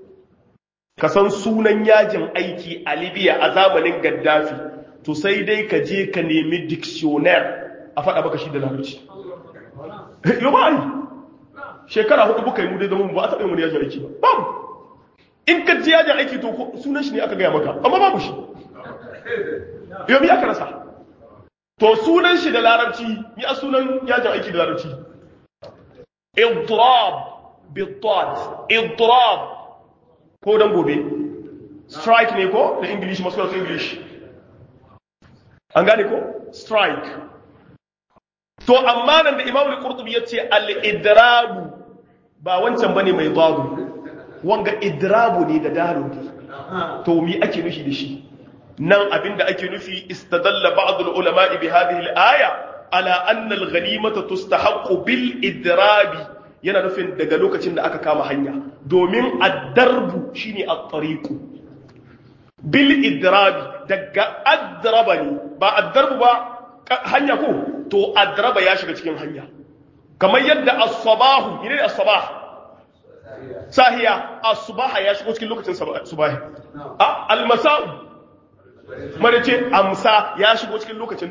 ka san sunan yajin aiki a libya a zamanin gaddafi to sai dai ka je ka nemi dictionnaire a faɗa baka shi da larabci yau ba yi shekara hudu buka yi mu dai zama ba a taɓa yin wani yajin aiki ba babu in ka ji yajin aiki to sunan shi ne aka gaya maka amma babu shi yau mi aka rasa to sunan shi da larabci mi a sunan yajin aiki da larabci idrab bitad idrab ko dan gobe strike ne ko da english masu yasu english an gane ko strike to amma nan da imamu al-qurtubi yace al-idrabu ba wancan bane mai dadu wanga idrabu ne da dalu ne to mi ake nufi da shi nan abinda ake nufi istadalla ba'd al-ulama bi hadhihi al-aya ala anna al-ghanimata tustahaqqu bil idrabi yana nufin daga lokacin da aka kama hanya domin ad-darbu shine at-tariqu bil idrabi daga adraba ne ba ad-darbu ba hanya ko to adraba ya shiga cikin hanya kamar yadda as-sabahu ne as-sabah sahiya as-subaha ya shigo cikin lokacin subahi a al-masa'u marace amsa ya shigo cikin lokacin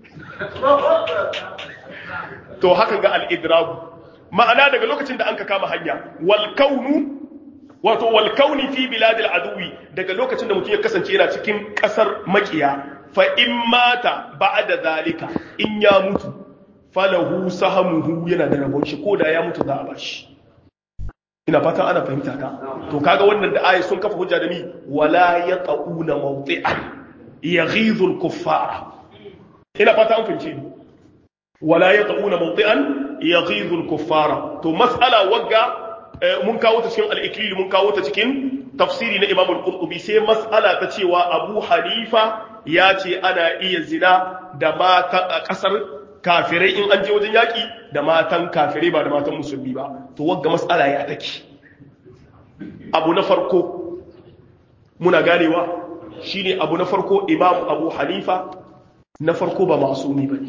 to haka ga al-idrabu ma'ana daga lokacin da an ka kama hanya wal kaunu wato wal kauni fi biladil aduwi daga lokacin da mutum ya kasance yana cikin kasar makiya fa in mata ba'da zalika in ya mutu falahu sahamuhu yana da rabon shi ko da ya mutu za a bashi ina fata ana fahimta ka to kaga wannan da ayi sun kafa hujja da ni wala yaquna mawti'an yaghidhu al-kuffara ina fata an fahimce ni wala yaquna mawti'an yaghidhu al-kuffara to mas'ala wagga mun kawo ta cikin al-iklil mun kawo ta cikin tafsiri na Imam al-Qurtubi sai mas'ala ta cewa Abu Hanifa ya ce ana iya zina da mata kasar kafirai in an je wajen yaki da matan kafirai ba da matan musulmi ba to wagga mas'ala ya take abu na farko muna ganewa shine abu na farko Imam Abu Hanifa na farko ba masumi bane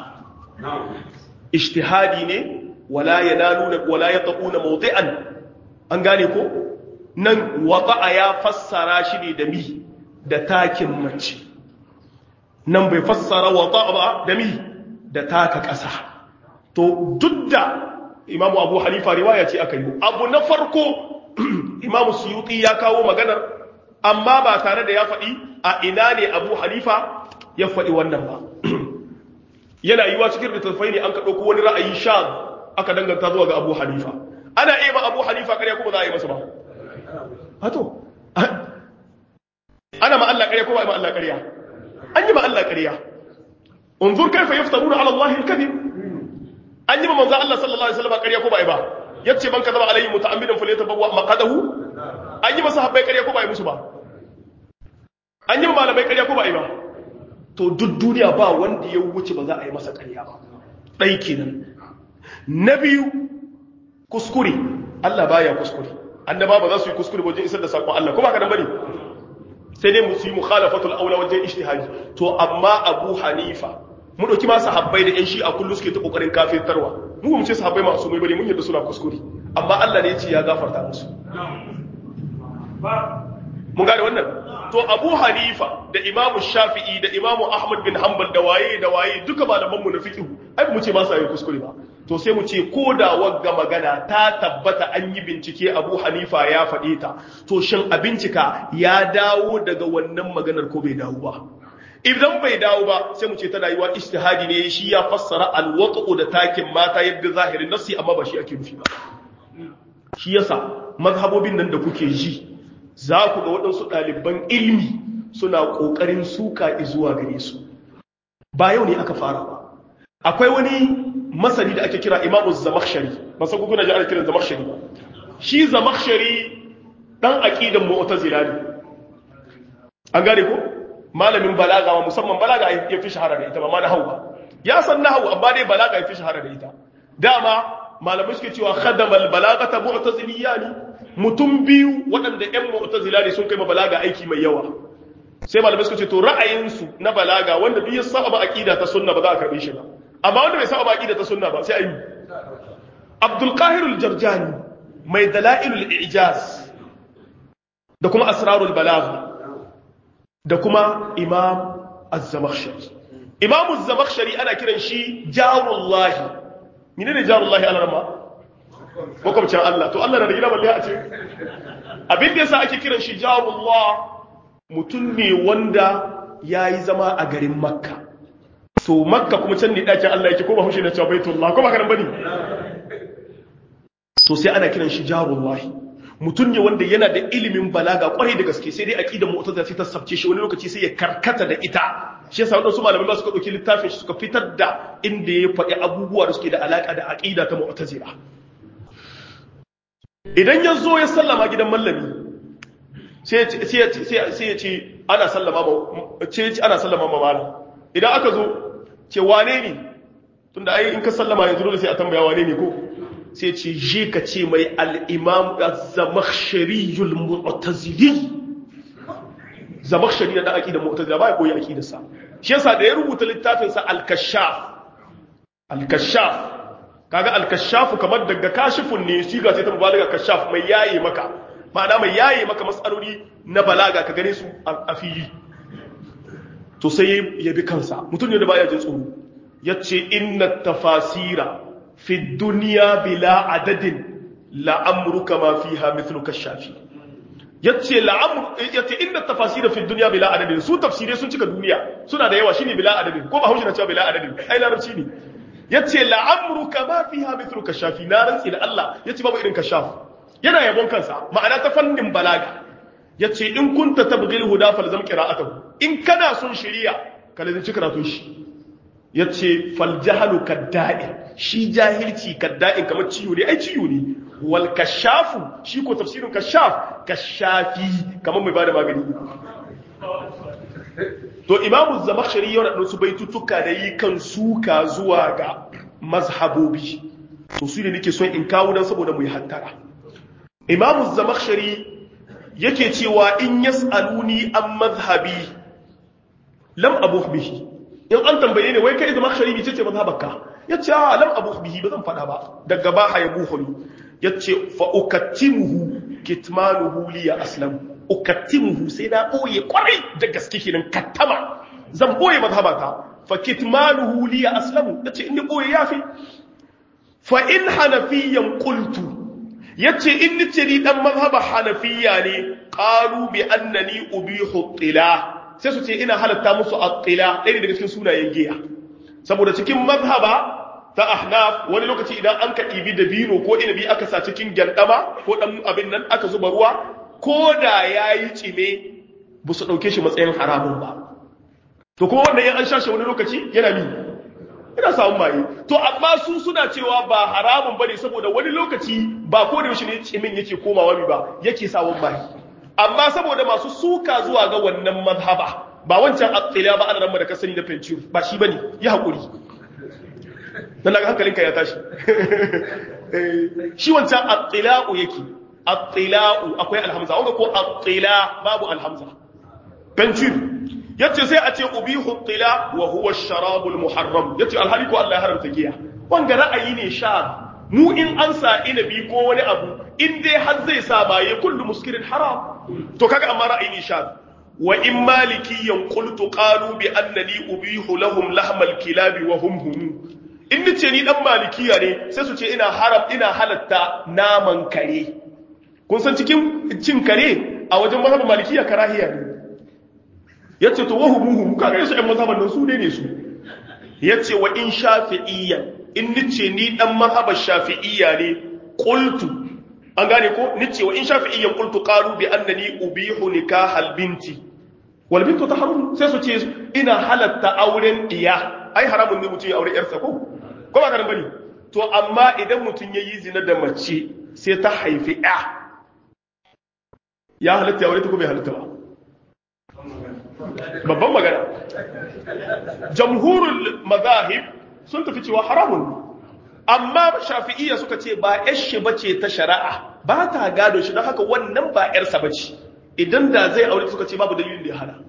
ijtihadi ne wala yanaluna wala yatquna mawdi'an an gane ko nan wata'a ya fassara shi ne da mi da takin mace nan bai fassara wata'a ba da mi da taka ƙasa to duk da imamu abu hanifa riwaya ce aka yi abu na farko imamu suyuti ya kawo maganar amma ba tare da ya faɗi a ina ne abu hanifa ya faɗi wannan ba yana yiwa cikin littattafai ne an ka ɗauko wani ra'ayi sha aka danganta zuwa ga abu hanifa ana iya ma abu hanifa ƙarya kuma za a yi masa ba hato ana ma Allah ƙarya ko ba ma Allah ƙarya an yi ma Allah ƙarya unzur kaifa yaftaruna ala Allah al-kadhib an yi ma manzo Allah sallallahu alaihi wasallam ƙarya ko ba ba yace man kadaba alaihi muta'ammidan falyatabawwa maqadahu an yi masa habbai ƙarya ko ba musu ba an yi ma malamai ƙarya ko ba ba to duk duniya ba wanda ya wuce ba za a yi masa ƙarya ba dai kenan na biyu kuskure Allah baya kuskure annaba ba za su yi kuskure wajen isar da sakon Allah ko ba ka dan bane sai dai musu yi mukhalafatul aula wajen ijtihadi to amma Abu Hanifa mu dauki ma sahabbai da yan shi a kullu suke ta kokarin kafirtarwa mu mu ce sahabbai masu mai bane mun yadda suna kuskure amma Allah ne ya ce ya gafarta musu mun gane wannan to Abu Hanifa da Imam Shafi'i da Imam Ahmad bin Hanbal da waye da waye duka malaman mu na fiqh ai mu ce ba sa yi kuskure ba to sai mu ce ko da wagga magana ta tabbata an yi bincike Abu Hanifa ya faɗe ta to shin a bincika ya dawo daga wannan maganar ko bai dawo ba idan bai dawo ba sai mu ce tana yiwa ijtihadi ne shi ya fassara alwaqu da takin mata yadda zahirin nasi amma ba shi ake nufi ba shi yasa mazhabobin nan da kuke ji za ku ga waɗansu ɗaliban ilmi suna ƙoƙarin suka zuwa gare su ba yau ne aka fara ba akwai wani masani da ake kira imamu zamakshari ba san kuna ji ana kiran zamakshari ba shi zamakshari dan aqidan mu'tazila ne an gane ko malamin balaga ma musamman balaga ya fi shahara da ita ba ma na ba ya san nahwu amma dai balaga ya fi shahara da ita dama malamai suke cewa khadamal balagata mu'taziliya ne mutum biyu waɗanda ƴan mu'tazila ne sun kai ma balaga aiki mai yawa sai malamai suka ce to ra'ayinsu na balaga wanda duk ya saba ba aqida ta sunna ba za a karbe shi ba amma wanda bai saba ba aqida ta sunna ba sai ayi Abdul Qahir al-Jarjani mai dalailul i'jaz da kuma asrarul balagha da kuma Imam Az-Zamakhshari Imam Az-Zamakhshari ana kiran shi jarullahi menene jarullahi alarma makwabcin Allah to Allah na da gida balle a ce abin da yasa ake kiran shi jarullah mutum ne wanda yayi zama a garin Makka to Makka kuma can ne dakin Allah yake ko ba hushe na cewa Baitullah ko ba karan bane to sai ana kiran shi jarullah mutum ne wanda yana da ilimin balaga kwarai da gaske sai dai aqidar mu'tazila sai ta sabce shi wani lokaci sai ya karkata da ita shi yasa wadansu malamai ba suka dauki littafin shi suka fitar da inda ya faɗi abubuwa da suke da alaka da aqida ta mu'tazila idan ya zo ya sallama gidan mallami sai ya ce ana sallama ma ce ana sallama ma malam idan aka zo ce wane ne tunda ai in ka sallama yanzu dole sai a tambaya wane ne ko sai ce je ka ce mai al-imam az-zamakhshariyul mu'tazili zamakhshari da aqida mu'tazila ba ya koyi aqidar sa shi yasa da ya rubuta littafin sa al-kashaf al-kashaf kaga al-kashaf kamar daga kashifun ne shi ga sai ta mubalaga kashaf mai yaye maka ma'ana mai yaye maka matsaloli na balaga ka gane su a fili to sai ya bi kansa mutum ne da baya jin tsoro yace inna tafasira fi dunya bila adadin la amruka ma fiha mithlu kashafi yace la amru yace inna tafasira fi dunya bila adadin su tafsire sun cika duniya suna da yawa shine bila adadin ko ba haushi na cewa bila adadin ai larabci ne yace la amruka ma fiha mithlu kashafi na rantsi da Allah yace babu irin kashaf yana yabon kansa ma'ana ta fannin balaga yace in kunta tabghil huda falzam qira'atuhu in kana son shari'a ka lazimci karatun shi yace fal jahlu kadda'i shi jahilci kadda'in kamar ciwo ne ai ciwo ne wal kashafu shi ko tafsirin kashaf kashafi kamar mai bada magani to imamu zamakhshari yau da su baitutuka da yi kan suka zuwa ga mazhabobi to su ne nake son in kawo dan saboda mu yi hattara imamu zamakhshari yake cewa in yas'aluni an mazhabi lam abuh bihi in an tambaye ne wai kai zama shari'i ce ce mazhabarka yace a lam abu bihi ba zan fada ba daga ba ha yabu hulu yace fa ukattimuhu kitmanuhu li ya aslam ukattimuhu sai na boye kwarai da gaske kenan kattama zan boye mazhabata fa kitmanuhu li ya aslam yace in ni boye yafi fa in hanafiyan qultu yace in ni ce ni dan mazhaba hanafiya ne qalu bi annani ubihu tila sai su ce ina halatta musu attila ɗaya daga cikin sunayen giya saboda cikin mazhaba ta ahnaf wani lokaci idan an ka ɗibi da bino ko inabi aka sa cikin gyandama ko ɗan abin nan aka zuba ruwa ko da ya yi cime ba su ɗauke shi matsayin haramun ba to kuma wannan yan an shashe wani lokaci yana mi yana samun maye to amma su suna cewa ba haramun bane saboda wani lokaci ba ko da yaushe ne cimin yake komawa mi ba yake sawon maye amma saboda masu suka zuwa ga wannan mazhaba ba wancan attila ba ana ramma da kasani na fencir ba shi bane yi hakuri dan daga hankalinka ya tashi shi wancan attila'u yake attila'u akwai alhamza wanda ko attila babu alhamza fencir yace sai a ce ubihu attila wa huwa ash-sharabul muharram yace alhali ko Allah ya haramta giya wanga ra'ayi ne sha mu in an sa inabi ko wani abu in dai har zai sa baye kullu muskirin haram to kaga amma ra'ayi sha wa in malikiyan qultu qalu bi annani ubihu lahum lahmal kilabi wa hum hum in nace ni dan malikiya ne sai su ce ina haram ina halatta naman kare kun san cikin cin kare a wajen mazhabin malikiya karahiya ne yace to wa hum hum kaga su ɗan mazhaban nan su ne ne su yace wa in shafi'iyyan in nace ni dan mazhabar shafi'iyya ne qultu an gane ko nice wa in shafi'iyyan qultu qalu bi annani ubihu nikahal binti wal bintu tahrum sai su ce ina halatta auren diya ai haramun ne mutum ya aure yarsa ko ko ba ka bane to amma idan mutum yayi zina da mace sai ta haifi ya ya halatta ya aure ta ko bai halatta ba babban magana jamhurul mazahib sun tafi cewa haramun amma shafi'iyya suka ce ba yashi bace ta shari'a ba ta gado shi don haka wannan ba yarsa bace idan da zai aure suka ce babu dalilin da ya hana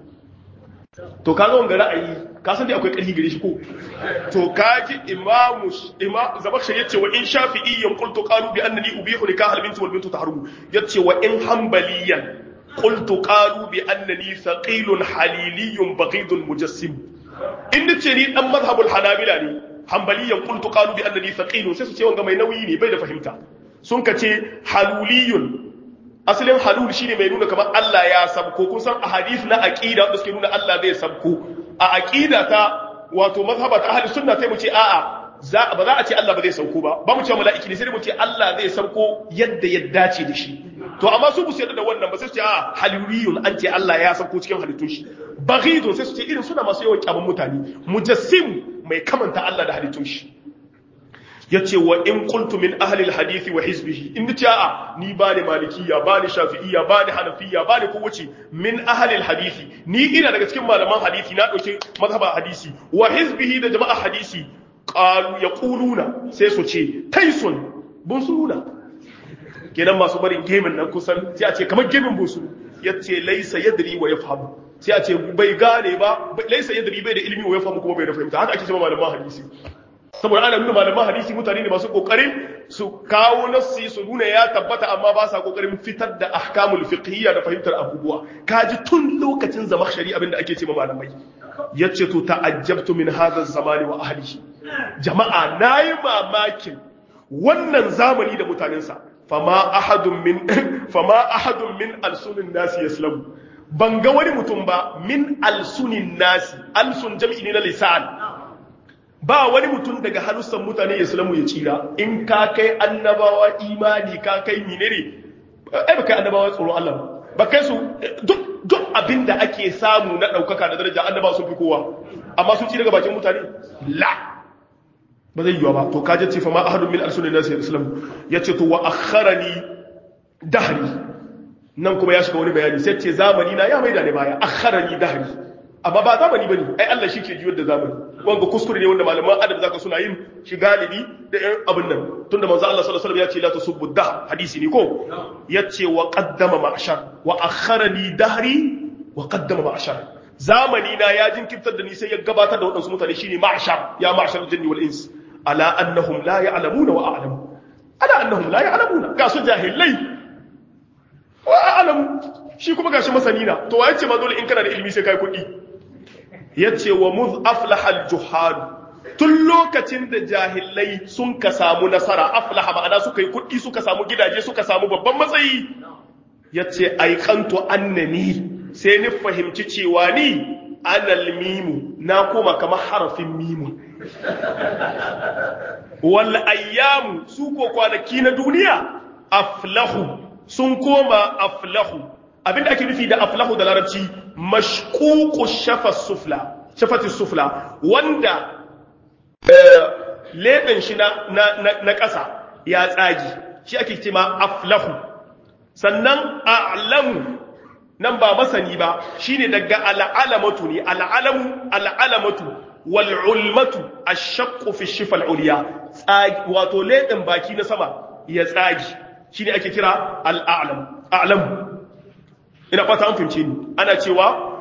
to kaga wanga ra'ayi ka san dai akwai ƙarfi gare shi ko to kaji imamu imam zabakshi yace wa in shafi'iyyan qultu qalu bi annani ubihu nikah al-binti wal bintu tahrumu yace wa in hanbaliyan qultu qalu bi annani thaqilun haliliyyun baghidun mujassim in nace ni dan mazhabul hanabila ne hanbaliyan qultu qalu bi annani thaqilun sai su ce wanga mai nauyi ne bai da fahimta sun kace haluliyun asalin halul shine mai nuna kamar Allah ya sabko kun san ahadith na aqida wanda suke nuna Allah zai sabko a aqida ta wato mazhaba ta ahli sunna sai mu ce a'a za ba za a ce Allah ba zai sauko ba ba mu ce mala'iki ne sai mu ce Allah zai sauko yadda ya dace da shi to amma su bu su yadda da wannan ba sai su ce a haluriyun an ce Allah ya sauko cikin halittun shi baghidun sai su ce irin suna masu yawan kyaman mutane mujassim mai kamanta Allah da halittun shi yace wa in qultu min ahli alhadith wa hizbihi in nace a'a ni ba ni malikiya ba ni shafi'iyya ba ni hanafiya ba ni kowace min ahli alhadith ni ina daga cikin malaman hadisi na dauke mazhaba hadisi wa hizbihi da jama'a hadisi qalu yaquluna sai su ce taisun bunsuruna kenan masu barin gemin nan kusan sai a ce kamar gemin bunsuru yace laysa yadri wa yafhamu sai a ce bai gane ba laysa yadri bai da ilimi wa yafhamu kuma bai da fahimta haka ake cewa malaman hadisi saboda ana nuna malaman hadisi mutane ne masu kokarin su kawo nassi su nuna ya tabbata amma ba sa kokarin fitar da ahkamul fiqhiyya da fahimtar abubuwa kaji tun lokacin zamakhshari abinda ake ce malamai yace to ta'ajjabtu min hadha zamani wa ahlihi jama'a nayi mamakin wannan zamani da mutanensa fama ahadun min fama ahadun min alsunin nasi yaslamu ban ga wani mutum ba min alsunin nasi alsun jam'i ne na lisan ba wani mutum daga halussan mutane islamu ya tsira in ka kai annabawa imani ka kai menene ai ba kai annabawa tsoron Allah ba kai su duk duk abinda ake samu na daukaka da daraja annabawa sun fi kowa amma sun ci daga bakin mutane la ba zai yiwa ba to kaje ce fa ma ahadun min alsunin nasi islam yace to wa akharani dahri nan kuma ya shiga wani bayani sai ce zamani na ya maida ne baya akharani dahri amma ba zamani bane ai Allah shi ke juyar da zamani wanga kuskure ne wanda malaman adab zaka suna yin shi galibi da ɗan abin nan tunda manzo Allah sallallahu alaihi wasallam ya ce la tasubbu dah hadisi ne ko yace wa qaddama ma'shar wa akharani dahri wa qaddama ma'shar zamani na ya jinkirtar da ni sai ya gabatar da waɗansu mutane shine ma'ashar ya ma'ashar jinni wal ins ala annahum la ya'lamuna wa a'lamu ala annahum la ya'lamuna ga su jahilai wa a'lamu shi kuma gashi masani na to waye ce ma dole in kana da ilimi sai kai kuɗi yace wa muz aflaha al juhal tun lokacin da jahilai sun ka samu nasara aflaha ma'ana suka yi kuɗi suka samu gidaje suka samu babban matsayi yace aikantu annani sai ni fahimci cewa ni anal mimu na koma kamar harafin mimu wal ayyamu su ko kwanaki na duniya aflahu sun koma aflahu abinda ake nufi da aflahu da larabci mashkuku shafa sufla shafati sufla wanda leɓen shi na na ƙasa ya tsagi shi ake ce ma aflahu sannan a'lamu nan ba masani ba shine daga al'alamatu ne al'alamu al'alamatu wal ulmatu ashaqqu fi shifa al-ulya wato leɗen baki na sama ya tsagi shine ake kira al'alam a'lam ina fata an fahimce ni ana cewa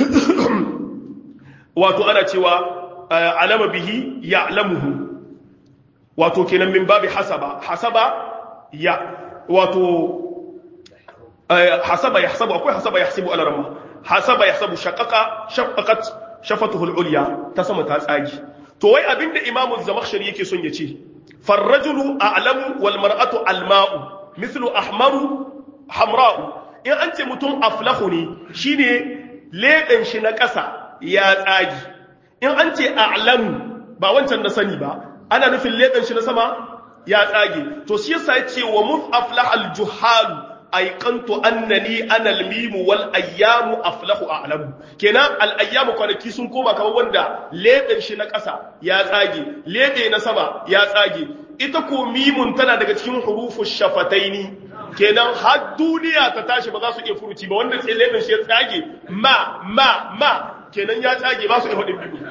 wato ana cewa alama bihi ya'lamuhu wato kenan min babi hasaba hasaba ya wato hasaba yahsabu akwai hasaba yahsibu ala ramma hasaba yahsabu shaqaqa shaqqaqat shafatuhu al-ulya ta sama ta tsagi to wai abinda imamu zamakhshari yake son ya ce farrajulu a'lamu wal mar'atu alma'u mithlu ahmaru hamra'u in an ce mutum aflahu ne shine leɗen shi na ƙasa ya tsagi in an ce a'lamu ba wancan na sani ba ana nufin leɗen shi na sama ya tsage to shi yasa ya ce wa muf aflaha al-juhalu aikantu annani ana almimu wal ayyamu aflahu a'lamu kenan al ayyamu kwanaki sun koma kamar wanda leben shi na ƙasa ya tsage lebe na sama ya tsage ita ko mimun tana daga cikin hurufu shafataini kenan har duniya ta tashi ba za su iya furuci ba wanda sai leben shi ya tsage ma ma ma kenan ya tsage ba su iya faɗin biyu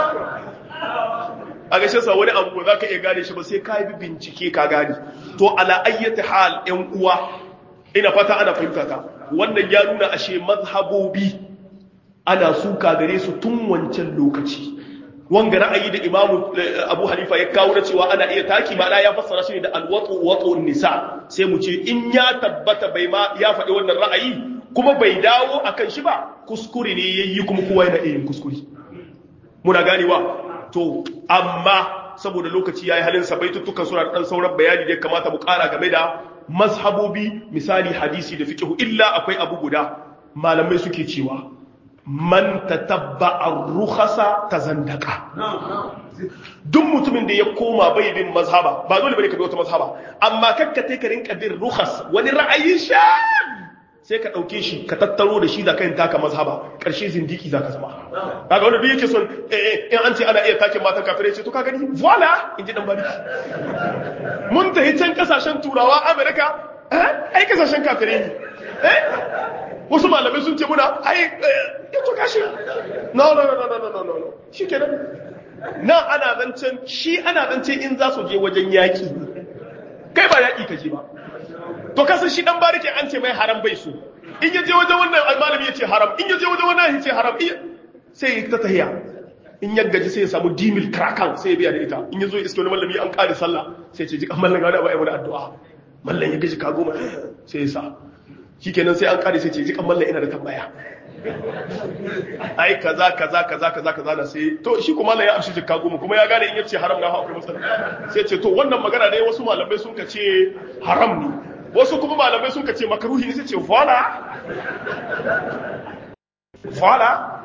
a gashin sa wani abu ba za ka iya gane shi ba sai ka yi bincike ka gane to ala ayyati hal yan uwa ina fata ana fahimta ta wannan ya nuna ashe mazhabobi ana suka gare su tun wancan lokaci wanga ra'ayi da imamu abu hanifa ya kawo da cewa ana iya taki ma ya fassara shi ne da alwatu watu nisa sai mu ce in ya tabbata bai ma ya faɗi wannan ra'ayi kuma bai dawo akan shi ba kuskure ne yayi kuma kowa yana iya yin kuskure muna ganewa to amma saboda lokaci yayi halin sa baitutukan suna da dan sauran bayani da ya kamata mu ƙara game da mazhabobi misali hadisi da fiqh illa akwai abu guda malamai suke cewa man tatabba ar-rukhasa tazandaka duk mutumin da ya koma bai bin mazhaba ba dole bane ka bi wata mazhaba amma kakka kai ka rinka bin rukhas wani ra'ayin sha sai ka dauke shi ka tattaro da shi zaka yin taka mazhaba karshe zindiki zaka zama kaga wanda duk yake son eh in an ce ana iya take matan kafirai ce to ka gani voila in ji dan bariki mun tafi can kasashen turawa amerika eh ai kasashen kafirai ne eh wasu malamai sun ce muna ai ya to kashi no no no no no no no shi kenan nan ana zancen shi ana zancen in za su je wajen yaƙi kai ba yaƙi ka je ba to kasan shi dan barike an ce mai haram bai so in ya je wajen wannan malami ya ce haram in ya je wajen wannan ya ce haram sai ya ta tahiya in ya gaji sai ya samu dimil krakan sai ya biya da ita in ya zo iske wani malami an kare sallah sai ya ce jikan mallan gada ba ai wani addu'a mallan ya gaji ka goma sai ya sa shikenan sai an kare sai ce jikan mallan ina da tambaya ai kaza kaza kaza kaza kaza na sai to shi kuma mallan ya amshi jikka goma kuma ya gane in yace haram na akwai matsala sai ce to wannan magana ne wasu malamai sun ka ce haram ne wasu kuma malamai sun ka ce makaruhi ne sai ce voila voila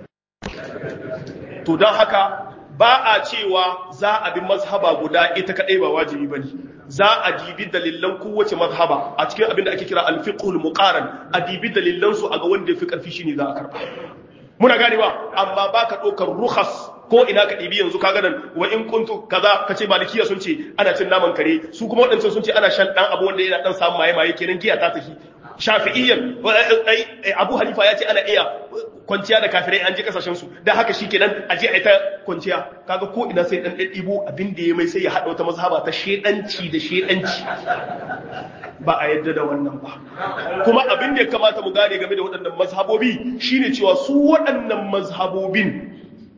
to don haka ba a cewa za a bi mazhaba guda ita kadai ba wajibi bane za a dibi dalilan kowace mazhaba a cikin abin da ake kira al-fiqhul muqaran a dibi dalilan su a ga wanda yafi karfi shine za a karba muna ganewa amma baka dokar rukhas ko ina ka dibi yanzu kaga nan wa in kuntu kaza kace malikiya sun ce ana cin naman kare su kuma wadancan sun ce ana shan dan abu wanda yana dan samu maye maye kenan giya ta tafi shafi'iyyan abu hanifa ya ce ana iya kwanciya da kafirai an je kasashen su dan haka shikenan a je a ta kwanciya kaga ko ina sai dan ɗibo abin da ya mai sai ya hada wata mazhaba ta shedanci da shedanci ba a yadda da wannan ba kuma abin da ya kamata mu gane game da waɗannan mazhabobi shine cewa su waɗannan mazhabobin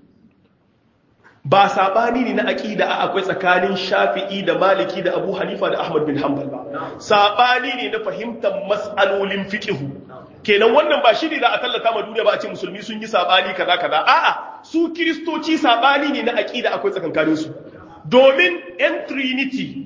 ba sabani ne na aqida a akwai tsakanin Shafi'i da Maliki da Abu Hanifa da Ahmad bin Hanbal ba sabani ne na fahimtar mas'alolin fiqh kenan wannan ba shi ne za a tallata ma duniya ba a ce musulmi sun yi sabani kaza kaza a'a su kristoci sabani ne na aqida akwai tsakankanin su domin en trinity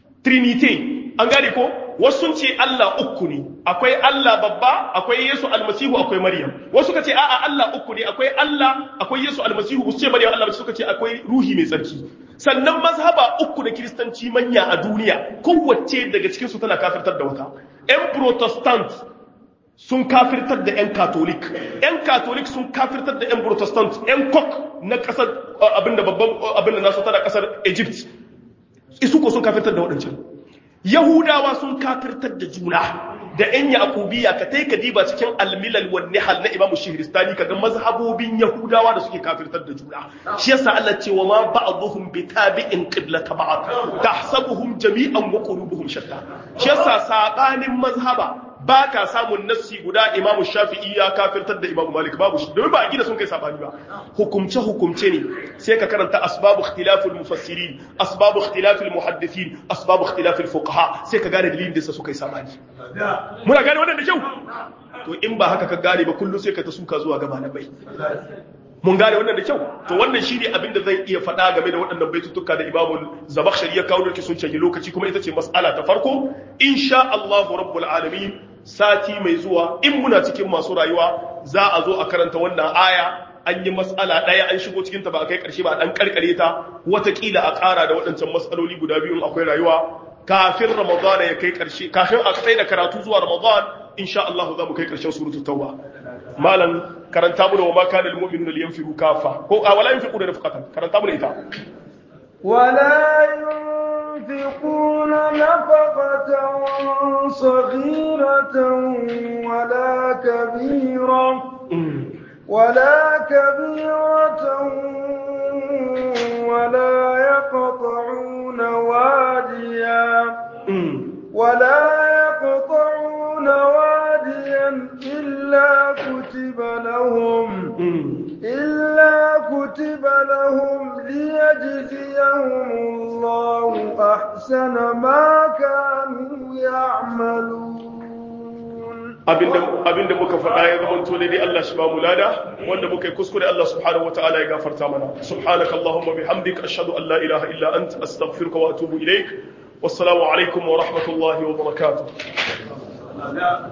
trinity an gane ko wasu sun ce Allah uku ne akwai Allah babba akwai Yesu almasihu akwai Maryam wasu suka ce a'a Allah uku ne akwai Allah akwai Yesu almasihu su ce Maryam Allah suka ce akwai ruhi mai tsarki sannan mazhaba uku da kiristanci manya a duniya kowace daga cikin su tana kafirtar da wata ƴan protestant sun kafirtar da ƴan catholic ƴan catholic sun kafirtar da ƴan protestant ƴan kok na ƙasar abinda babban abinda nasu tana ƙasar Egypt isu ko sun kafirtar da waɗancan Yahudawa sun kafirtar da juna da ‘yan Yakubiya ka tai ka diba cikin almilal wa nihal na Imam Shihristani kaga mazhabobin Yahudawa da suke kafirtar da juna shi yasa Allah ce wa ma ba'dhum bi tabi'in qiblata ba'd tahsabuhum jami'an wa qulubuhum shatta shi yasa sabanin mazhaba ba ka samun nassi guda Imam Shafi'i ya kafirtar da Imam Malik babu shi domin ba a gida sun kai sabani ba hukumce hukumce ne sai ka karanta asbabu ikhtilafil mufassirin asbabu ikhtilafil muhaddithin asbabu ikhtilafil fuqaha sai ka gane dalilin da sa suka yi sabani muna gane wannan da kyau to in ba haka ka gane ba kullum sai ka ta suka zuwa gaba na bai mun gane wannan da kyau to wannan shine abin da zan iya faɗa game da waɗannan baitutuka da Imam Zabakhshari ya kawo da sun canje lokaci kuma ita ce mas'ala ta farko insha Allah rabbul alamin sati mai zuwa in muna cikin masu rayuwa za a zo a karanta wannan aya an yi mas'ala ɗaya an shigo cikinta ba a kai ƙarshe ba a ɗan ƙarƙare ta watakila a ƙara da waɗancan mas'aloli guda biyun akwai rayuwa kafin ramadan ya kai ƙarshe kafin a tsaye da karatu zuwa ramadan insha Allah za mu kai ƙarshen suratul tauba malam karanta mu da wa ma kana lil mu'minina liyanfiru kafa ko a wala yunfiqu da nafaqatan karanta mu da ita ولا ينفقون نفقة صغيرة ولا كبيرة ولا كبيرة ولا يقطعون واديا ولا يقطعون واديا إلا كتب لهم إلا كتب لهم ليجزيهم الله أحسن ما كانوا يعملون abinda muka faɗa ya zama to dai Allah shi ba mu lada wanda muka yi kuskure Allah subhanahu wataala ya gafarta mana subhanaka allahumma bihamdika ashhadu an la ilaha illa anta astaghfiruka wa atubu ilaik wassalamu alaikum wa rahmatullahi wa barakatuh